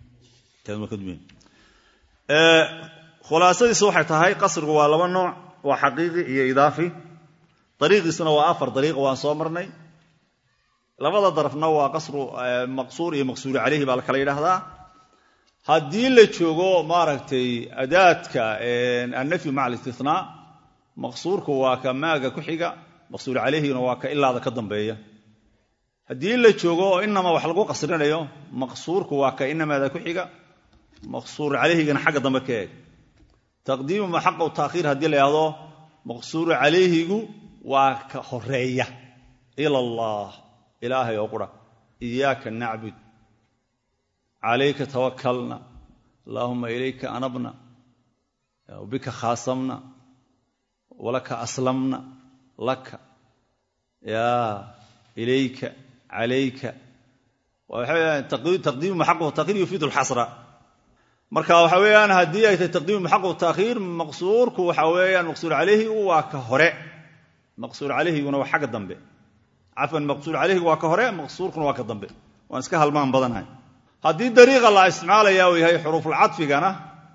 khulaasadiisu waxay tahay qasrigu waa laba nooc waa xaqiiqi iyo idaafi dariiqiisuna waa afar dariiq waan soo marnay labada darafna waa qasru maqsuur iyo maqsuuri calayhi baa la kala yidhaahdaa haddii la joogo maaragtay adaadka annafyu maca alistinaa maqsuurku waa ka maaga ku xiga maqsuur calayhiguna waa ka ilaada ka dambeeya haddii la joogo oo inama wax lagu qasrinayo maqsuurku waa ka inamaada ku xiga maqsuur calayhigana xagga dambe ka eeg taqdiimu ma xaqu taakhiir haddii la yidhahdo maqsuuru calayhigu waa ka horeeya ila allah ilaahay oo qura iyaaka nacbud calayka tawakalna allaahuma ilayka anabna bika khaasamna walaka aslamna laka yaa ilayka calayka taqdiimu maxaqu tahiir yufiidu lxasra marka waxa weeyaan haddii ay tahay taqdiimu maxaqu taakhiir maqsuurku waxa weeyaan maqsuur calayhi waa ka hore maqsuur calayhiguna waa xagga dambe cafwan maqsuur calayhigu waa ka hore maqsuurkuna waa ka dambe waan iska halmaan badanahay haddii dariiqa la isticmaalaya uu yahay xuruufulcadfigana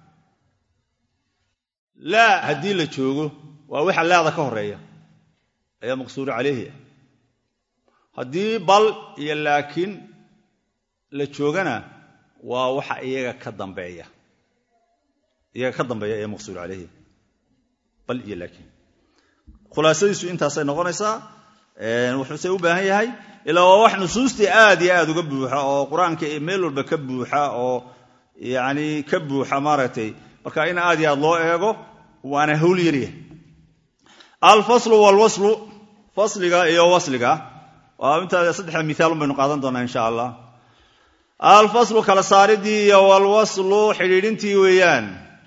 laa haddii la joogo waa waxa laada ka horeeya ayaa maqsuur calayhi ah haddii bal iyo laakiin la joogana waa waxa iyaga ka dambeeya iyaga ka dambeeya ee maqsuur calayhi bal iyo laakiin khulaasadiisu intaasay noqonaysaa wuxuuse u baahan yahay ilaa waa wax nusuustii aad iyo aad uga buuxa oo qur-aanka meel walba ka buuxa oo yani ka buuxa maaragtay marka in aad iyo aad loo eego waana hawl yaryahay alfaslu walwaslu fasliga iyo wasliga waa intaa saddexda miaalun baynu qaadan doonaa insha allah alfaslu kala saaridii iyo walwaslu xidhiidhintii weeyaan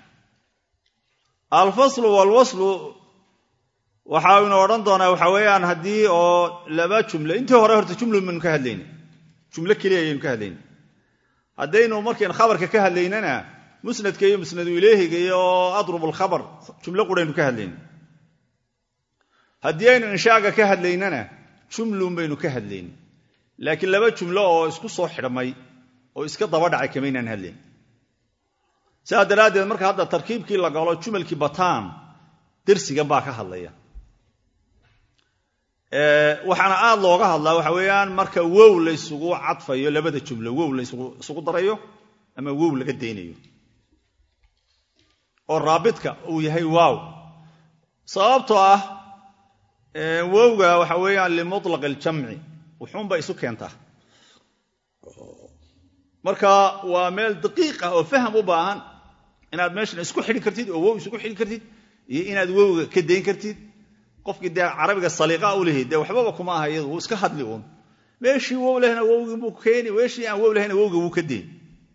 alfaslu walwaslu waxaynu odhan doonaa waxa weeyaan haddii oo laba jumle intii hore horta jumla baynu ka hadlayna jumlo keliya ayaynu ka hadlayna haddaynu markaynu khabarka ka hadlaynana musnadka iyo musnadu ileehiga iyo adrub alkhabar jumlo quraynu ka hadlayna haddii aynu inshaaga ka hadlaynana jumlun baynu ka hadlayna laakiin laba jumlo oo isku soo xidhmay oo iska daba dhacay kamaynaan hadlayn sidaa daraaddeed marka hadda tarkiibkii la galo jumalkii bataan dersigan baa ka hadlaya waxaana aad looga hadlaa waxa weeyaan marka wow laysugu cadfayo labada jumlo wow laysugu darayo ama wow laga daynayo oo raabidka uu yahay waaw sababtoo ah wowga waxa weeyaan limutlaq aljamci wuxuunba isu keentaa marka waa meel daqiiq ah oo faham u baahan inaad meeshan isku xidhi kartid oo wow isugu xidhi kartid iyo inaad wowga ka dayn kartid qofkii dee carabiga saliiqa u lehi dee waxbaba kuma aha iyadu wuu iska hadli uun meeshii wow lehna wowgii buu keeni meeshii aan wow lehna wowga wuu ka dayn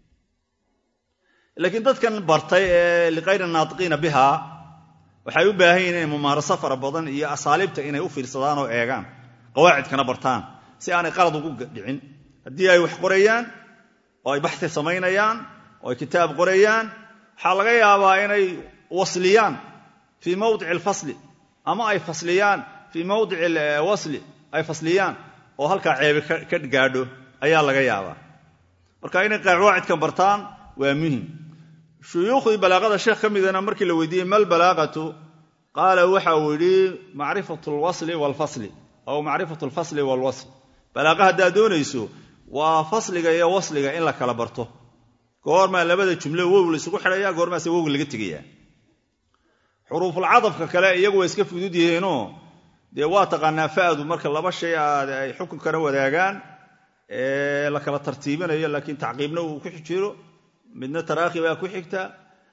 laakiin dadkan bartay ee liqayri naatiqiina biha waxay u baahan yihin inay mumaaraso fara badan iyo asaaliibta inay u fiirsadaan oo eegaan qawaacidkana bartaan si aanay qalad ugu dhicin haddii ay wax qorayaan oo ay baxi samaynayaan oo ay kitaab qorayaan waxaa laga yaabaa inay wasliyaan fii mawdici alfasli ama ay fasliyaan fii mawdici alwasli ay fasliyaan oo halkaa ceebi ka gaadho ayaa laga yaabaa marka inay qawaacidkan bartaan waa muhim shuyuukhdii balaaqada sheekh ka midana markii la weydiiyey mal balaaqatu qaala waxa uu yidhi macrifatu alwasli waalfasli aw macrifatu alfasli waalwasl balaaqa haddaad doonayso waa fasliga iyo wasliga in la kala barto goormaa labada jumlo wow laysugu xidhaya goormaase wowga laga tegayaa xuruufulcadafka kale iyagu waa iska fudud yihiinoo dee waa taqaanaa fa'du marka laba shay aad ay xukunkana wadaagaan la kala tartiibinayo laakiin tacqiibna uu ku jiro midna taraakhi baa ku xigta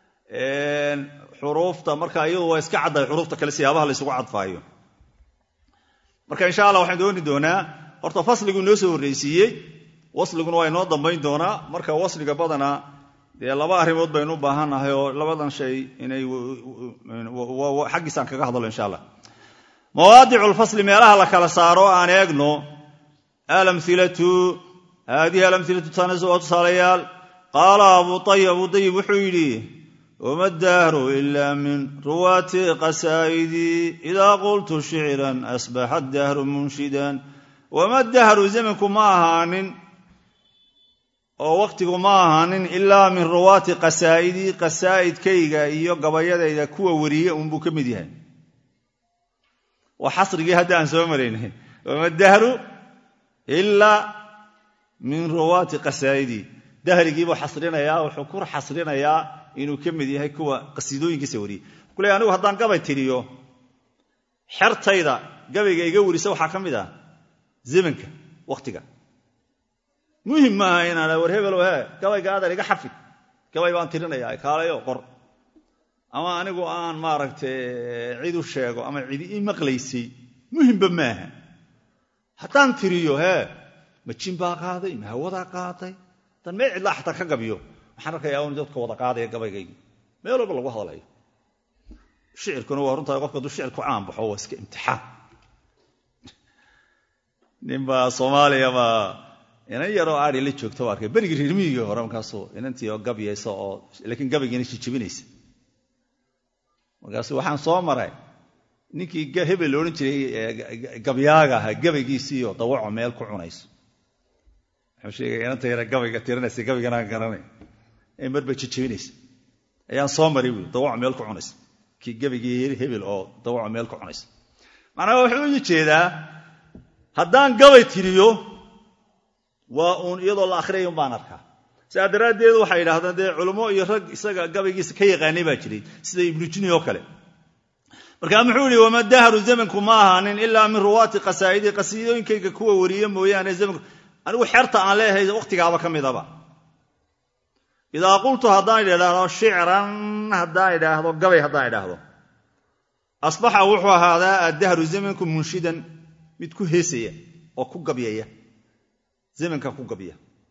xuruufta marka iyadu waa iska caddahay xuruufta kale siyaabaha laysugu cadfaayo marka insha allah waxaan dooni doonaa horta fasligu inoo soo horraysiiyey wasliguna waa inoo dambayn doonaa marka wasliga badanaa dee laba arrimood baynu u baahannahay oo labadan shay inay xaggiisaan kaga hadlo insha allah mawaadicu lfasli meelaha la kala saaro aan eegno alamilatu haadihi alamilatu tanas waa tusaalayaal qaala abu ayib abu ayib wuxuu yidhi wama dahru ila min ruwaati qasaa'idii idaa qultu shicran asbaxa dahru munshidan wama dahru zamanku ma ahaanin oo wakhtigu ma ahaanin ilaa min ruwaati qasaa'idii qasaa'idkayga iyo gabayadayda kuwa weriye unbuu ka mid yahay waa xasrigii hadda aan soo maraynay wama dahru ilaa min ruwaati qasaa'idii dahrigiibuu xasrinayaa wuxuu ku xasrinayaa inuu ka mid yahay kuwa qasiidooyinkiisa wariyey kule anigu haddaan gabay tiriyo xertayda gabayga iga werisa waxaa ka mid ah zamanka wakhtiga muhim maaha inaan war hebelow he gabayga adeer iga xafid gabay baan tirinayaa kaalayo qor ama anigu aan maaragtay cid u sheego ama cidi ii maqlaysay muhimba maaha haddaan tiriyo hee ma jin baa qaaday ma hawadaa qaaday haddaan meel cidlaa xataa ka gabiyo waxaan arkayaa un dadka wada qaadaya gabaygaygi meel walba lagu hadlayo shicirkuna waa runtaa qofka hadduu shicir ku caan baxo waa iska imtixaan ninbaa soomaaliya baa inan yaroo aadi la joogta waa arkay berigii reermiyigii hore markaasuu inantii oo gabyaysa oo laakiin gabaygiina jijibinaysa markaasu waxaan soo maray ninkii hebel la odhan jiray gabyaaga ahaa gabaygiisiioo dawaco meel ku cunayso wuxuu sheegay inanta yara gabayga tirinaysa gabayganaan garanay ee marba jijibinaysa ayaan soo maray buui dawaco meel ku cunaysa kii gabaygii hebel oo dawaco meel ku cunaysa macnaha wuxuu u jeedaa haddaan gabay tiriyo waa uun iyadoo la akhriyay umbaan arkaa sidaa daraaddeed waxay yidhahdeen dee culummo iyo rag isaga gabaygiisa ka yaqaanay baa jiray sida ibnujuni oo kale markaa muxuu yihi wama dahru zamanku ma ahaanin ilaa min ruwaati qasaa'idii qasiidooyinkayga kuwa wariye mooyaane zamanku anigu xerta aan leeyahay wakhtigaaba ka midaba idaa qultu haddaan idhaahdo shicran haddaan idhaahdo gabay haddaan idhaahdo asbaxa wuxuu ahaadaa addahru zamanku munshidan mid ku heesaya oo ku gabyaya zamanka ku gabya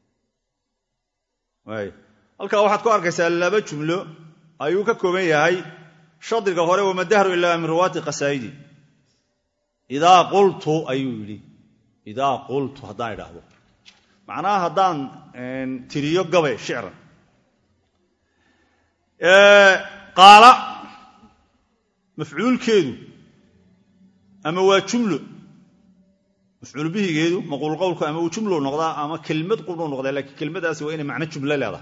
halkaa waxaad ku arkaysaa laba jumlo ayuu ka kooban yahay shadriga hore wama dahru ilaa min ruwaati qasaa'idi idaa qultu ayuu yidhi idaa qultu haddaan idhaahdo macnaha haddaan tiriyo gabay shicran qaala mafcuulkeedu ama waa jumlo mafcuul bihigeedu maquul qowlku ama uu jumlu noqdaa ama kelmad qudhuu noqdaa laakiin kelmadaasi waa inay macno jumlo leedahay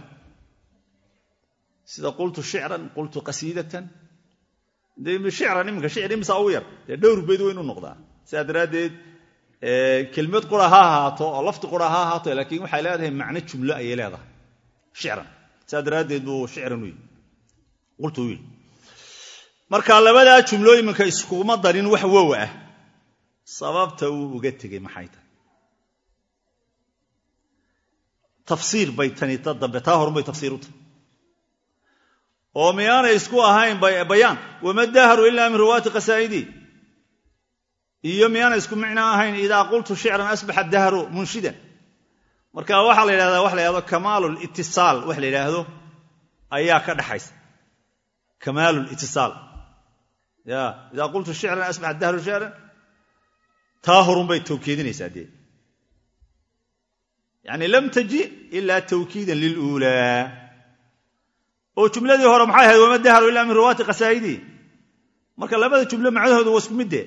sida qultu shicran qultu qasiidatan shicran iminka shicr imisaa ugu yar dee dhowr bayd waa inuu noqdaa sidaa daraaddeed kelmad qura ha ahaato oo lafti qura ha ahaato laakiin waxay leedahay macno jumlo ayay leedahay shicran sidaa daraaddeed buu shicran u yidhi qultu u yidhi marka labadaa jumlo iminka iskuma darin wax wow ah sababta uu uga tegey maxay tahay tafsiir bay tani ta dambe taa horunbay tafsiir u tahay oo miyaanay isku ahayn bayaan wama dahru ilaa min ruwaati qasaa'idii iyo miyaanay isku micno ahayn idaa qultu shicran asbaxa dahru munshidan marka waxaa la yidhahdaa wax la yhahdo kamaalu litisaal wax la yidhaahdo ayaa ka dhaxaysa kamaalu litisaal ya idaa qultu shicran asbaxa dahru shicran taa horunbay tawkiidinaysaa dee yani lam taji ilaa tawkiidan liluulaa oo jumladii hore maxay ahayd wama dahru ilaa min ruwaati qasaa'idii marka labada jumlo macnahooda waa isku midde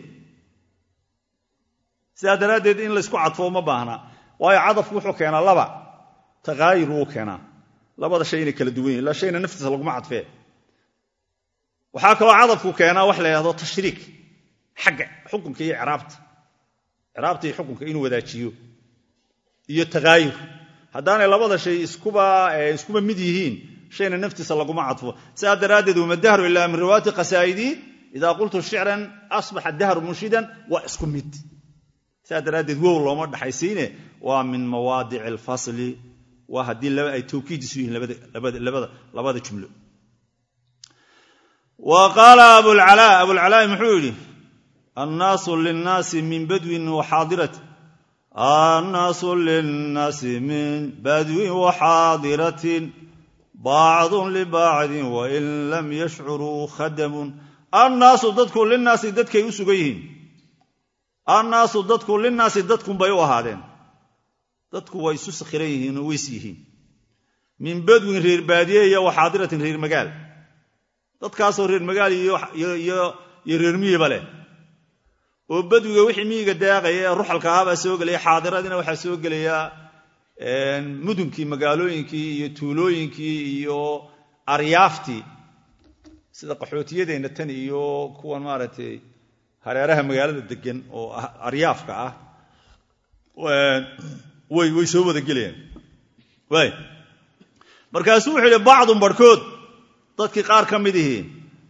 sidaa daraaddeed in laysku cadfo ma baahna waayo cadafku wuxuu keenaa laba takaayur wuu keenaa labada shay inay kala duwan yihin ila shayna naftiisa laguma cadfee waxaa kaloo cadafku keenaa wax la yhahdo tashriik xagga xukunka iyo ciraabta ciraabta iyo xukunka inuu wadaajiyo iyo takaayur haddaanay labada shay iskuba iskuba mid yihiin shayna naftiisa laguma cadfo sidaa daraaddeed wama dahru ilaa min riwaayati qasaa'idii idaa qultu shicran asbaxa dahru munshidan waa isku mid sidaa daraaddeed wow looma dhaxaysiine waa min mawaadici alfasli waa haddii ay tawkiidisu yihiin labada jumlo wa qaala abulcalaa abulcalaa muxuu yidhi annaasu linnaasi min badwin waxaadirati annaasu linnaasi min badwin waxaadiratin bacdun libacdin wain lam yashcuruu khadamun annaasu dadku linaasi dadkay u sugan yihiin annaasu dadku linaasi dadkunbay u ahaadeen dadku way isu sakhiran yihiin oo weys yihiin min badwin reer baadiye iyo waxaadiratin reer magaal dadkaasoo reer magaal iyo reer miyiba leh oo badwiga wixii miyiga daaqaya ee ruxalka ahaabaa soo gelaya xaadiradiina waxaa soo gelaya mudunkii magaalooyinkii iyo tuulooyinkii iyo aryaaftii sida qaxootiyadeenna tan iyo kuwan maaragtay hareeraha magaalada degan oo aryaafka ah way soo wada gelayaan waay markaasuu wuxuu yidhi bacdun barhkood dadkii qaar ka mid ihii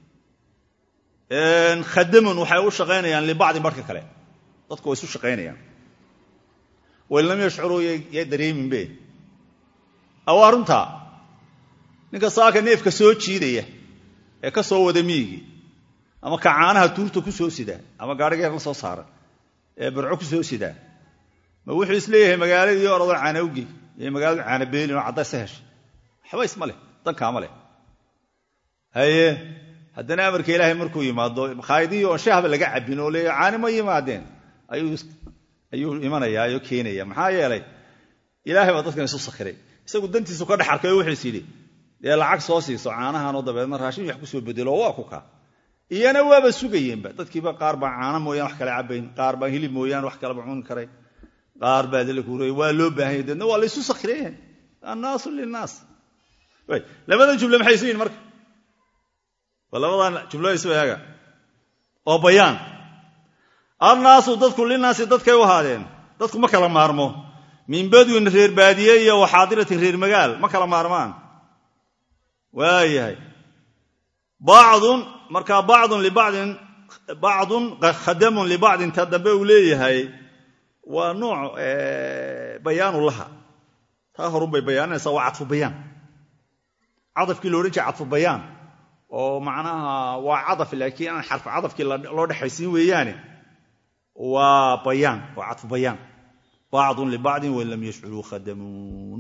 khadamun waxay u shaqaynayaan libacdin barhka kale dadku way isu shaqaynayaan wain lam yashcuruu ya dareeminbe awaa runtaa ninka saaka neefka soo jiidaya ee ka soo wada miyigii ama ka caanaha tuurta ku soo sidaa ama gaadhigeer la soo saara ee barco ku soo sidaa ma wuxuu isleeyahay magaaladii orodoo caanawgi iyo magaaladu caanabeelin oo caddaysa heshay waxba isma leh dankaama leh haye haddana amarka ilaahay markuu yimaado makhaayadihii oon shahba laga cabbin oo leeya caani ma yimaadeen ayuu imanayaa oo keenaya maxaa yeelay ilaahay baa dadkan isu sakhiray isagu dantiisu ka dhex arkay oo wuxuus yidhi dee lacag soo siiso caanahanoo dabeedna raashin wax kusoo bedelo waa ku kaa iyana waaba sugayeenba dadkiiba qaar baa caano mooyaan wax kale cabayn qaar baa hilib mooyaan wax kaleba cuni karay qaar baa dalkuuray waa loo baahanya deedna waa laysu sakhireen annaasu linaas labada jumle maxay isu yihin marka waa labadan jumlo isu eega oo bayaan annaasu dadku linaasi dadkay u ahaadeen dadku ma kala maarmo min badwin reer baadiye iyo waxaadiratin reer magaal ma kala maarmaan waayahay bacdun markaa bacdun libacdin bacdun khadamun libacdin ta dambe uu leeyahay waa nooc bayaanu laha taa horun bay bayaaninaysaa waa cadfu bayaan cadafkii lo odhan jiray cadfu bayaan oo macnaha waa cadaf laakiin aan xarfu cadafkii loo dhexaysiin weeyaane waa bayaan waa cadfu bayaan bacdun libacdin wain lam yashcuruu khadamuun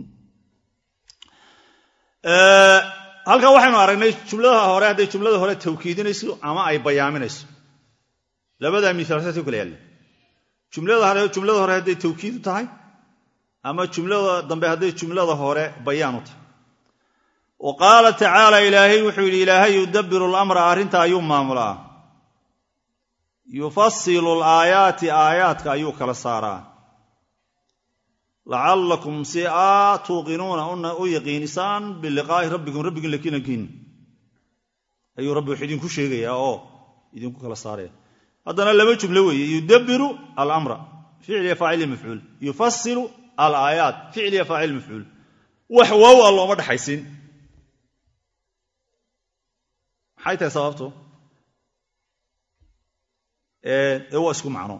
halkan waxaynu aragnay jumladaha hore hadday jumlada hore tawkiidinayso ama ay bayaaminayso labadaa miaalsaasay kala yaalla jumlada hore hadday tawkiidu tahay ama jumlada dambe hadday jumlada hore bayaanu tahay wa qaala tacaala ilaahay wuxuu yidhi ilaahay yudabiru lamra arrinta ayuu maamulaa yufasilu alaayaati aayaadka ayuu kala saaraa lacallakum si aa tuuqinuuna u yaqiinisaan biliqaa'i rabbikum rabbigin lakiinankiin ayuu rabbi wax idinku sheegayaa oo idinku kala saaraya haddana laba jumlo weeye yudabiru alamra ficliya faacili mafcuul yufasilu alaayaat ficliya faacil mafcuul wax waaw a looma dhexaysin maxay tahay sababtu ee waa isku macno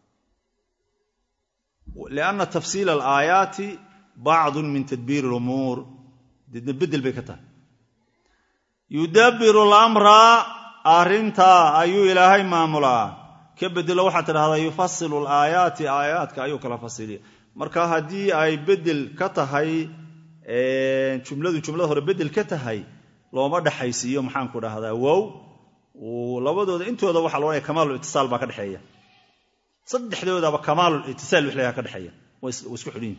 lianna tafsiila alaayaati bacdun min tadbiir lumuur deedna beddel bay ka tahay yudabiru alamra arrintaa ayuu ilaahay maamulaa ka bedelo waxaad tidhahdaa yufasilu alaayaati aayaadka ayuu kala fasiliya marka haddii ay beddel ka tahay jumladu jumlada hore beddel ka tahay looma dhexaysiiyo maxaanku dhahdaa wow labadooda intooda waxa la odhanaya kamaalul itisaal baa ka dhexeeya saddexdoodaba kamaalul itisaal wix layaha ka dhexeeya way isku xidhin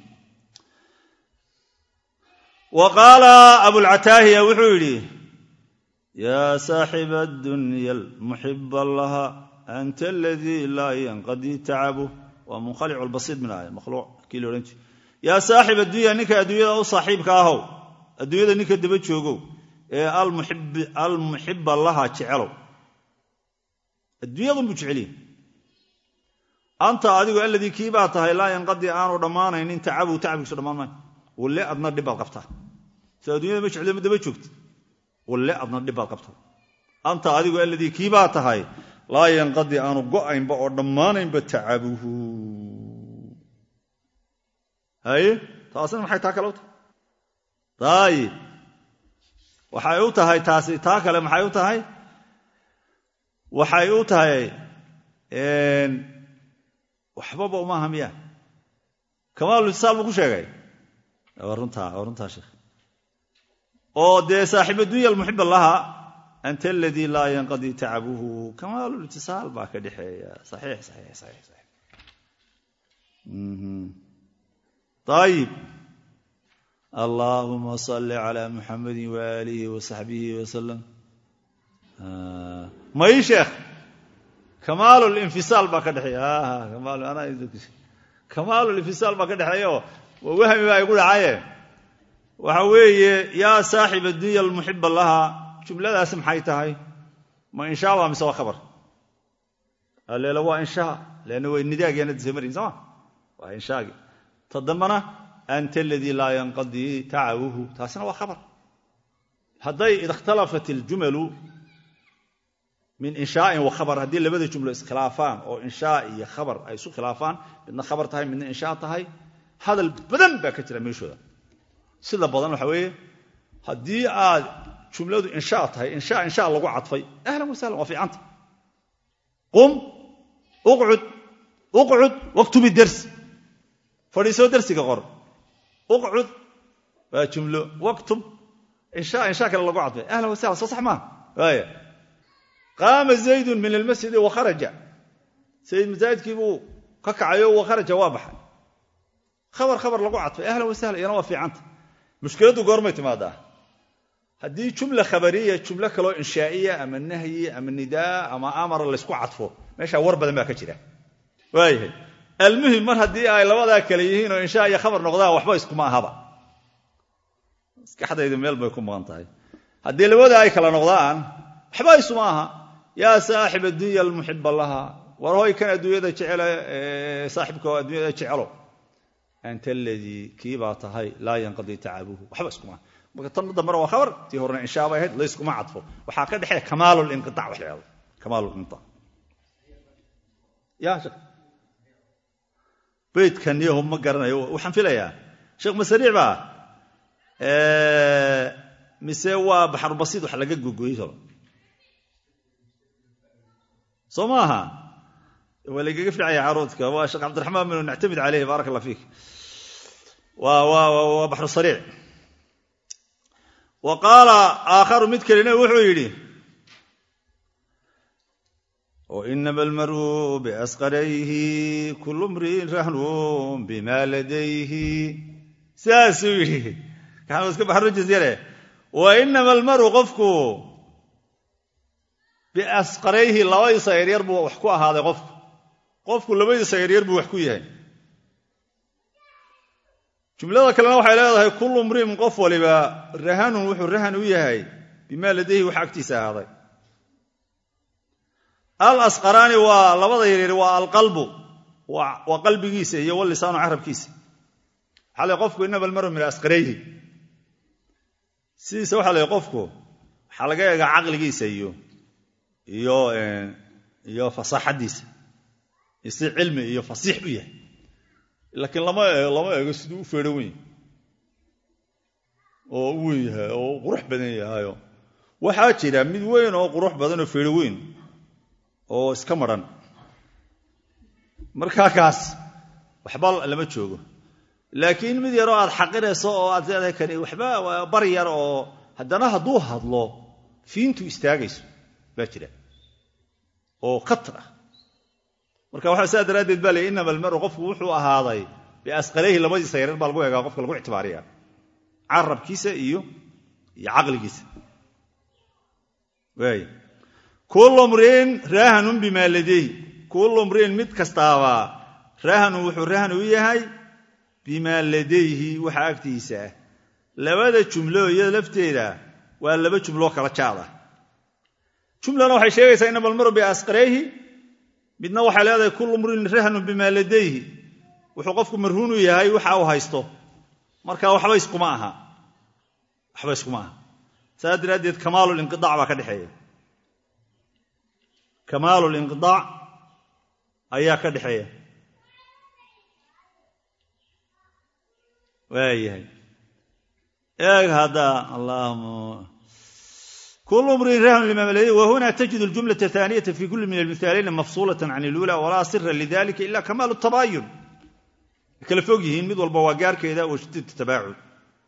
wa qaala abulcataahiya wuxuu yidhi yaa saaxiba addunya almuxiba laha anta aladii laa yanqadii tacabu waa munkhalicu lbasiid min aaya makhluuq kii la odhan jire yaa saaxib addunya ninka adduunyada u saaxiibka ahow adduunyada ninka daba joogow ee almuxiba laha jecelow adduunyadunbuu jeceliye anta adigu aladii kii baa tahay laa yanqadii aanu dhammaanaynin tacabu tacabkiisu dhammaan maayo walle adna dhibbaad qabtaa so addunyada ma jeclo ma daba joogta walle adna dhibbaad qabtaa anta adigu aladii kii baa tahay laa yanqadii aanu go'aynba oo dhammaanaynba tacabuhu haye taasina maxay taa kale u tahay daayib waxay u tahay taasi taa kale maxay u tahay waxay u tahay waxbaba umaaha miya kamaaluitisaal buu ku sheegay waa runtaa waa runtaa sheekh oo dee saaxiib addunya almuxiba laha anta aladii laa yanqadii tacabuhu kamaalulitisaal baa ka dhexeeya saxiix saxiix saxiix saxiix ayib allaahuma salli calaa muxamadi waaalihi wa saxbihi wasalam may sheekh kamaalulinfisaal baa ka dhexeeya kamaalulinfisaal baa ka dhexeeya oo wahmi baa igu dhacaye waxa weeye yaa saaxib addunya almuxiba laha jumladaasi maxay tahay ma inshaa baa mise waa khabar aleela waa inshaa leanna way nidaagyaana disamarin sooma waa inshaagi ta dambana anta aladii laa yanqadii tacabuhu taasina waa khabar hadday ikhtalafat iljumalu min inshaain wa khabar haddii labada jumlo iskhilaafaan oo inshaa iyo khabar ay isu khilaafaan midna khabar tahay midna inshaa tahay hadal badan baa ka jira meeshooda sida badan waxa weeye haddii aad jumladu inshaa tahay inshaa inshaa lagu cadfay ahlan wasahlan waa fiicanta qum uqcud uqcud waktubi dersi fadhiisoo dersiga qor uqcud waa jumlo waktub inshaa inshaa kale lagu cadfay ahlan wasahlan soo sax maaha waaya qaama zaydun min almasjidi wa kharaja zayd masaajidkii buu ka kacayo wa kharaja waa baxay khabar khabar lagu cadfay ahlan wasahla iyana waa fiicanta mushkiladdu goormay timaadaa haddii jumla khabariya jumlo kaloo inshaa'iya ama nahyi ama nidaa ama amara laysku cadfo meeshaa war badan baa ka jira waayahay almuhim mar haddii ay labadaa kale yihiin oo inshaa iyo khabar noqdaan waxba iskuma ahaba maskaxdaydu meel bay ku maqan tahay haddii labada ay kala noqdaan waxba isuma aha yaa saaxib addunya almuxiba laha war hoy kan adduunyada jecele saaxibka oo adduunyada jecelo anta aladii kii baa tahay laa yanqadii tacabuhu waxba iskuma aha marka tan dambena waa khabar tii horena inshaa bay ahayd layskuma cadfo waxaa ka dhexeeya kamaal linqiac wax la hahdo kamaal linqiac ya sheekh beydkan yahu ma garanayo waxaan filayaa sheekh masariic baa mise waa baxrubasiid wax laga gogoyey solo soo maaha waa lagaga ficaya caruudka waa sheekh cabdiraxmaan binu nactamid caleyh baarak allah fiik waa baxru sariic wa qaala aakharu mid kalena wuxuu yidhi wainama almaru biasqarayhi kulu mriin rahnun bima ladayhi saasuu yidhi kaanu iska baxrujis yare wainama almaru qofku biasqarayhi labadiisa yaryar buu wax ku ahaaday qofku qofku labadiisa yaryar buu wax ku yahay jumlada kalena waxay leedahay kullu mriin qof waliba rahanun wuxuu rahan u yahay bimaa ladayhi wax agtiisa ahaaday al asqaraani waa labada yaryar waa alqalbu waa qalbigiisa iyo walisaanu carabkiisa waxaa la qofku inama almaru min asqarayhi sidiisa waxaa la qofku waxaa laga eegaa caqligiisa iyo iyo iyo fasaaxadiisa si cilmi iyo fasiix u yahay laakiin lama lama eego siduu u feedho weyn oo u weyn yahay oo u qurux badan yahayo waxaa jira mid weyn oo qurux badan oo feedho weyn oo iska maran markaa kaas waxba lama joogo laakiin mid yaroo aad xaqirayso oo aad leedahay kani waxba waa bar yar oo haddana hadduu hadlo fiintu istaagayso baa jira oo katar ah marka waxaa saa daraaddeed baa lay inama almaru qofku wuxuu ahaaday biasqalayhi labadiisa yareer baa lagu eegaa qofka lagu ictibaariya carabkiisa iyo iyo caqligiisa waay kullu mriin raahanun bimaa ladayhi kullu mriin mid kastaaba raahanun wuxuu rahan u yahay bimaa ladayhi waxa agtiisa ah labada jumlo iyada lafteeda waa laba jumloo kala jaad ah jumlana waxay sheegaysaa inama almaru biasqarayhi midna waxay leedahay kullu mriin rahnun bimaa ladayhi wuxuu qofku marhuunu yahay waxa uu haysto marka waxba iskuma aha waxba iskuma aha saas daraaddeed kamaalulinqiaac baa ka dhexeeya kamaalulinqiaac ayaa ka dhexeeya waayahay eeg hadda allahuma kul mriin rahn lima malay wahuna tajid اljumlaة الثaaniyaة fi kuli min almihaalayni mafsulaة can اlula walaa sira lidalika ila kamaal الtabaayun way kala fog yihiin mid walba waa gaarkeeda wa shiddat tabaacud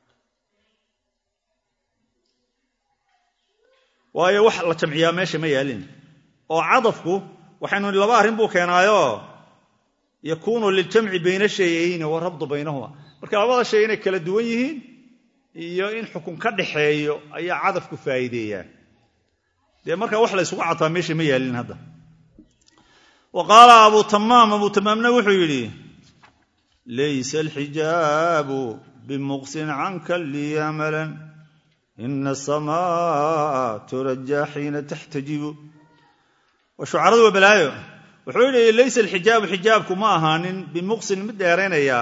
waayo wax la jamciyaa meesha ma yaalin oo cadafku waxaynu laba arrin buu keenaayo yakuunu liljamci bayna shayayni warabdu baynahuma marka labada shay inay kala duwan yihiin iyo in xukun ka dhaxeeyo ayaa cadafku faa'iideeyaa dee marka wax la ysugu cadfaa meesha ma yaalin hadda wa qaala abu tamaam abu tamaamna wuxuu yidhi laysa alxijaabu bimuqsin canka lii amalan ina asamaa turajaa xiina taxtajibu waa shucaradu waa balaayo wuxuu yidhi laysa alxijaabu xijaabku ma ahaanin bimuqsin mid dheeraynayaa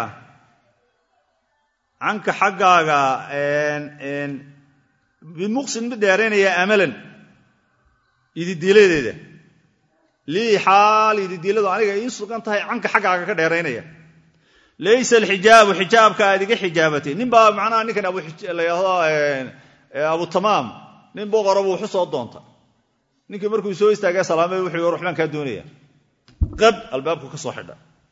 canka xaggaaga bimuqsin mid dheeraynaya amalan ididiiladeeda lii xaal ididiiladu aniga ii sugan tahay canka xaggaaga ka dheeraynaya laysa alxijaabu xijaabka aad iga xijaabatay nin baa macnaha ninkan abulayado abu tamaam nin boqora buu waxu soo doonta ninkii markuu soo istaagay salaamay wuxuu war waxbaan kaa doonaya qab albaabku ka soo xidha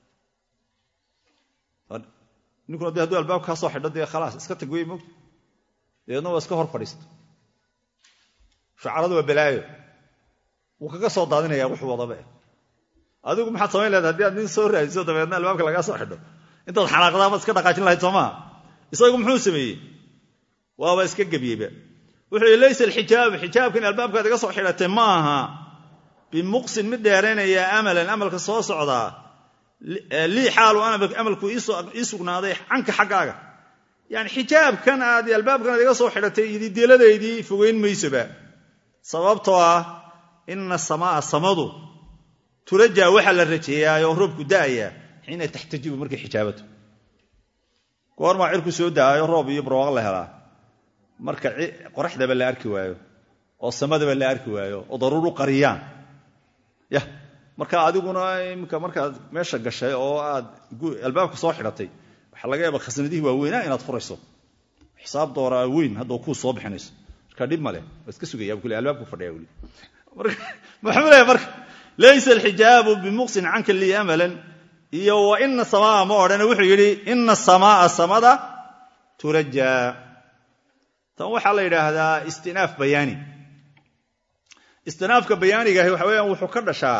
ninkuna de hadduu albaabka kaa soo xidho dee khalaas iska tag wey mogta dabeedna waa iska hor fadhiista shucaradu waa balaayo wuu kaga soo daadinaya wuxuu wadaba adigu maxaad samayn leeda hadii aad nin soo raadiso dabeedna albaabka lagaa soo xidho intaad xanaaqdaa baad iska dhaqaajin lahayd soo maha isagu muxuu sameeyey waaba iska gebyeyba wuxuu yihi laysa alxijaabu xijaabkan albaabkaad iga soo xidhatay ma aha bimuqsin mid dheeraynaya amalan amalka soo socdaa lii xaalu amalku ii sugnaaday canka xaggaaga yani xijaabkan aad albaabkan aad iga soo xidhatay idideeladaydii fogeyn maysoba sababtoo ah ina samaa samadu turajaa waxaa la rajeeyaayoo roobku da'aya xiina taxtajibu markay xijaabato goormaa cirku soo da'ayo roob iyo barwaaqo la helaa marka qoraxdaba la arki waayo oo samadaba la arki waayo oo daruur u qariyaan ya marka adiguna imika markaad meesha gashay oo aad albaabka soo xidhatay waxaa laga yaaba khasnadihii waaweynaa inaad furayso xisaab dooraa weyn hadda kuu soo bixinayso marka dhib maleh waa iska sugaya kule albaabku fadhiya weli muxuu leeyahy marka laysa alxijaabu bimuqsin canka lii amalan iyo wa ina samaa ma odhane wuxuu yidhi ina samaaa samada turajaa tan waxaa la yidhaahdaa istinaaf bayaani istinaafka bayaanigahi waxa weyaan wuxuu ka dhashaa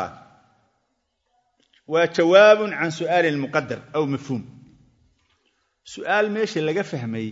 waa jawaabun can su'aalin muqadar aw mafhuum su'aal meesha laga fahmay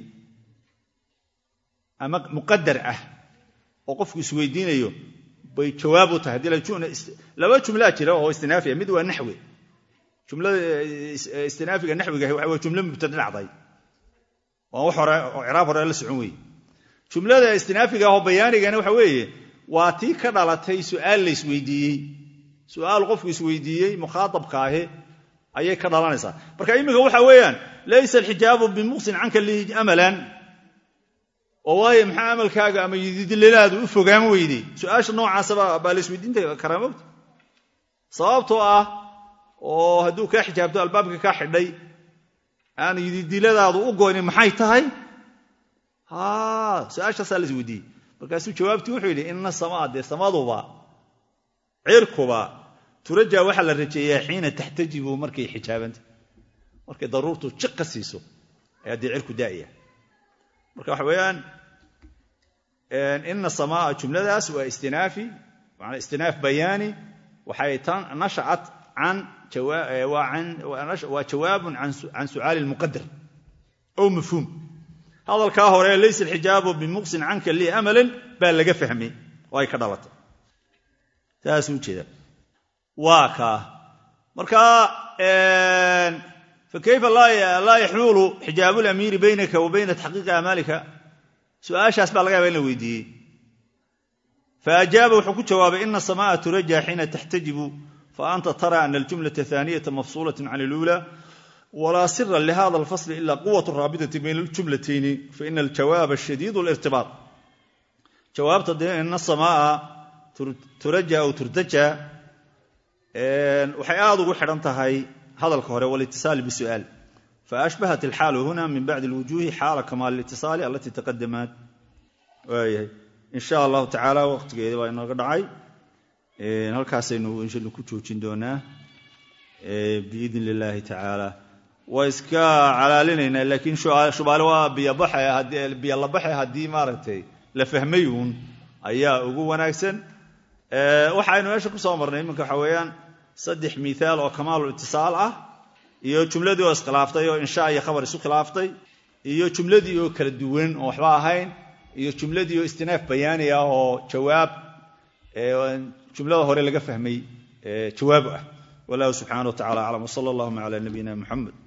ama muqadar ah oo qofku isweydiinayo bay jawaab u tahay laba jumlaa jira oo istinaafiya mid waa naxwi jumlada istinaafiga naxwigahi waxa waa jumlo mubtada dhacday waa wax hore oo ciraab hore la socon weeye jumlada istinaafiga ahoo bayaanigana waxa weeye waa tii ka dhalatay su'aal la isweydiiyey su'aal qofku isweydiiyey mukhaatabka ahi ayay ka dhalanaysaa marka iminka waxa weeyaan laysa alxijaabu bimuqsin canka lii amalan oo waayo maxaa amalkaaga ama yididilelaadu u fogaan weyday su-aasha noocaasaba baa la isweydiinta karaa mogta sababtoo ah oo hadduu kaa xijaabto albaabka kaa xidhay aan yididiladaadu u goynin maxay tahay su-aashaasaa la isweydiiyey markaasuu jawaabtii wuxuu yidhi ina samaa dee samaduba cirkuba turajaa waxaa la rajeeyaa xiina taxtajibu markay xijaabanta markay daruurtu jiqa siiso ayaa dee cirku daa'aya marka waxa weeyaan ina samaa jumladaas waa istinaafi maana istinaaf bayaani waxay tan nashacat can waa jawaabun can su'aali lmuqadar ow mafhuum hadalkaa hore laysa alxijaabu bimuqsin canka lii amalan baa laga fahmay oo ay ka dhalatay saasuu jeeda waa kaa marka fakayfa laa yaxuulu xijaabu lamiiri baynaka wa bayna taxqiiqi amaalika su'aashaas baa laga yaba in la weydiiyey faajaaba wuxuu ku jawaabay ina samaaa turajaa xiina taxtajibu faanta tara ana aljumlata haaniyata mafsuulat can اlula walaa sira lihada alfasl ila quwat raabitati bayna aljumlatayni faina aljawaaba shadiid lirtibaat jawaabta dee ina samaaa turaja aw turtaja waxay aad ugu xidhan tahay hadalka hore walitisaali bisu'aal faashbahat alxaalu huna min bacdi alwujuhi xaala kamaal litisaali alatii taqadamaat waayahay in sha allahu tacaala waqtigeeda baa inooga dhacay halkaasaynu insha ku joojin doonaa biidn illaahi tacaala waa iska calaalinaynaa laakiin shubaale waa biyo labaxe haddii maaragtay la fahmay uun ayaa ugu wanaagsan waxaynu meesha ku soo marnay iminka waxa weeyaan saddex miaal oo kamaalu itisaal ah iyo jumladii oo iskhilaaftay oo insha iyo khabar isu khilaaftay iyo jumladii oo kala duwan oo waxba ahayn iyo jumladii oo istinaaf bayaani ah oo jawaab jumlada hore laga fahmay jawaab ah wallahu subxaana wa tacala aclam wsala allahuma cala nabiyina muxamed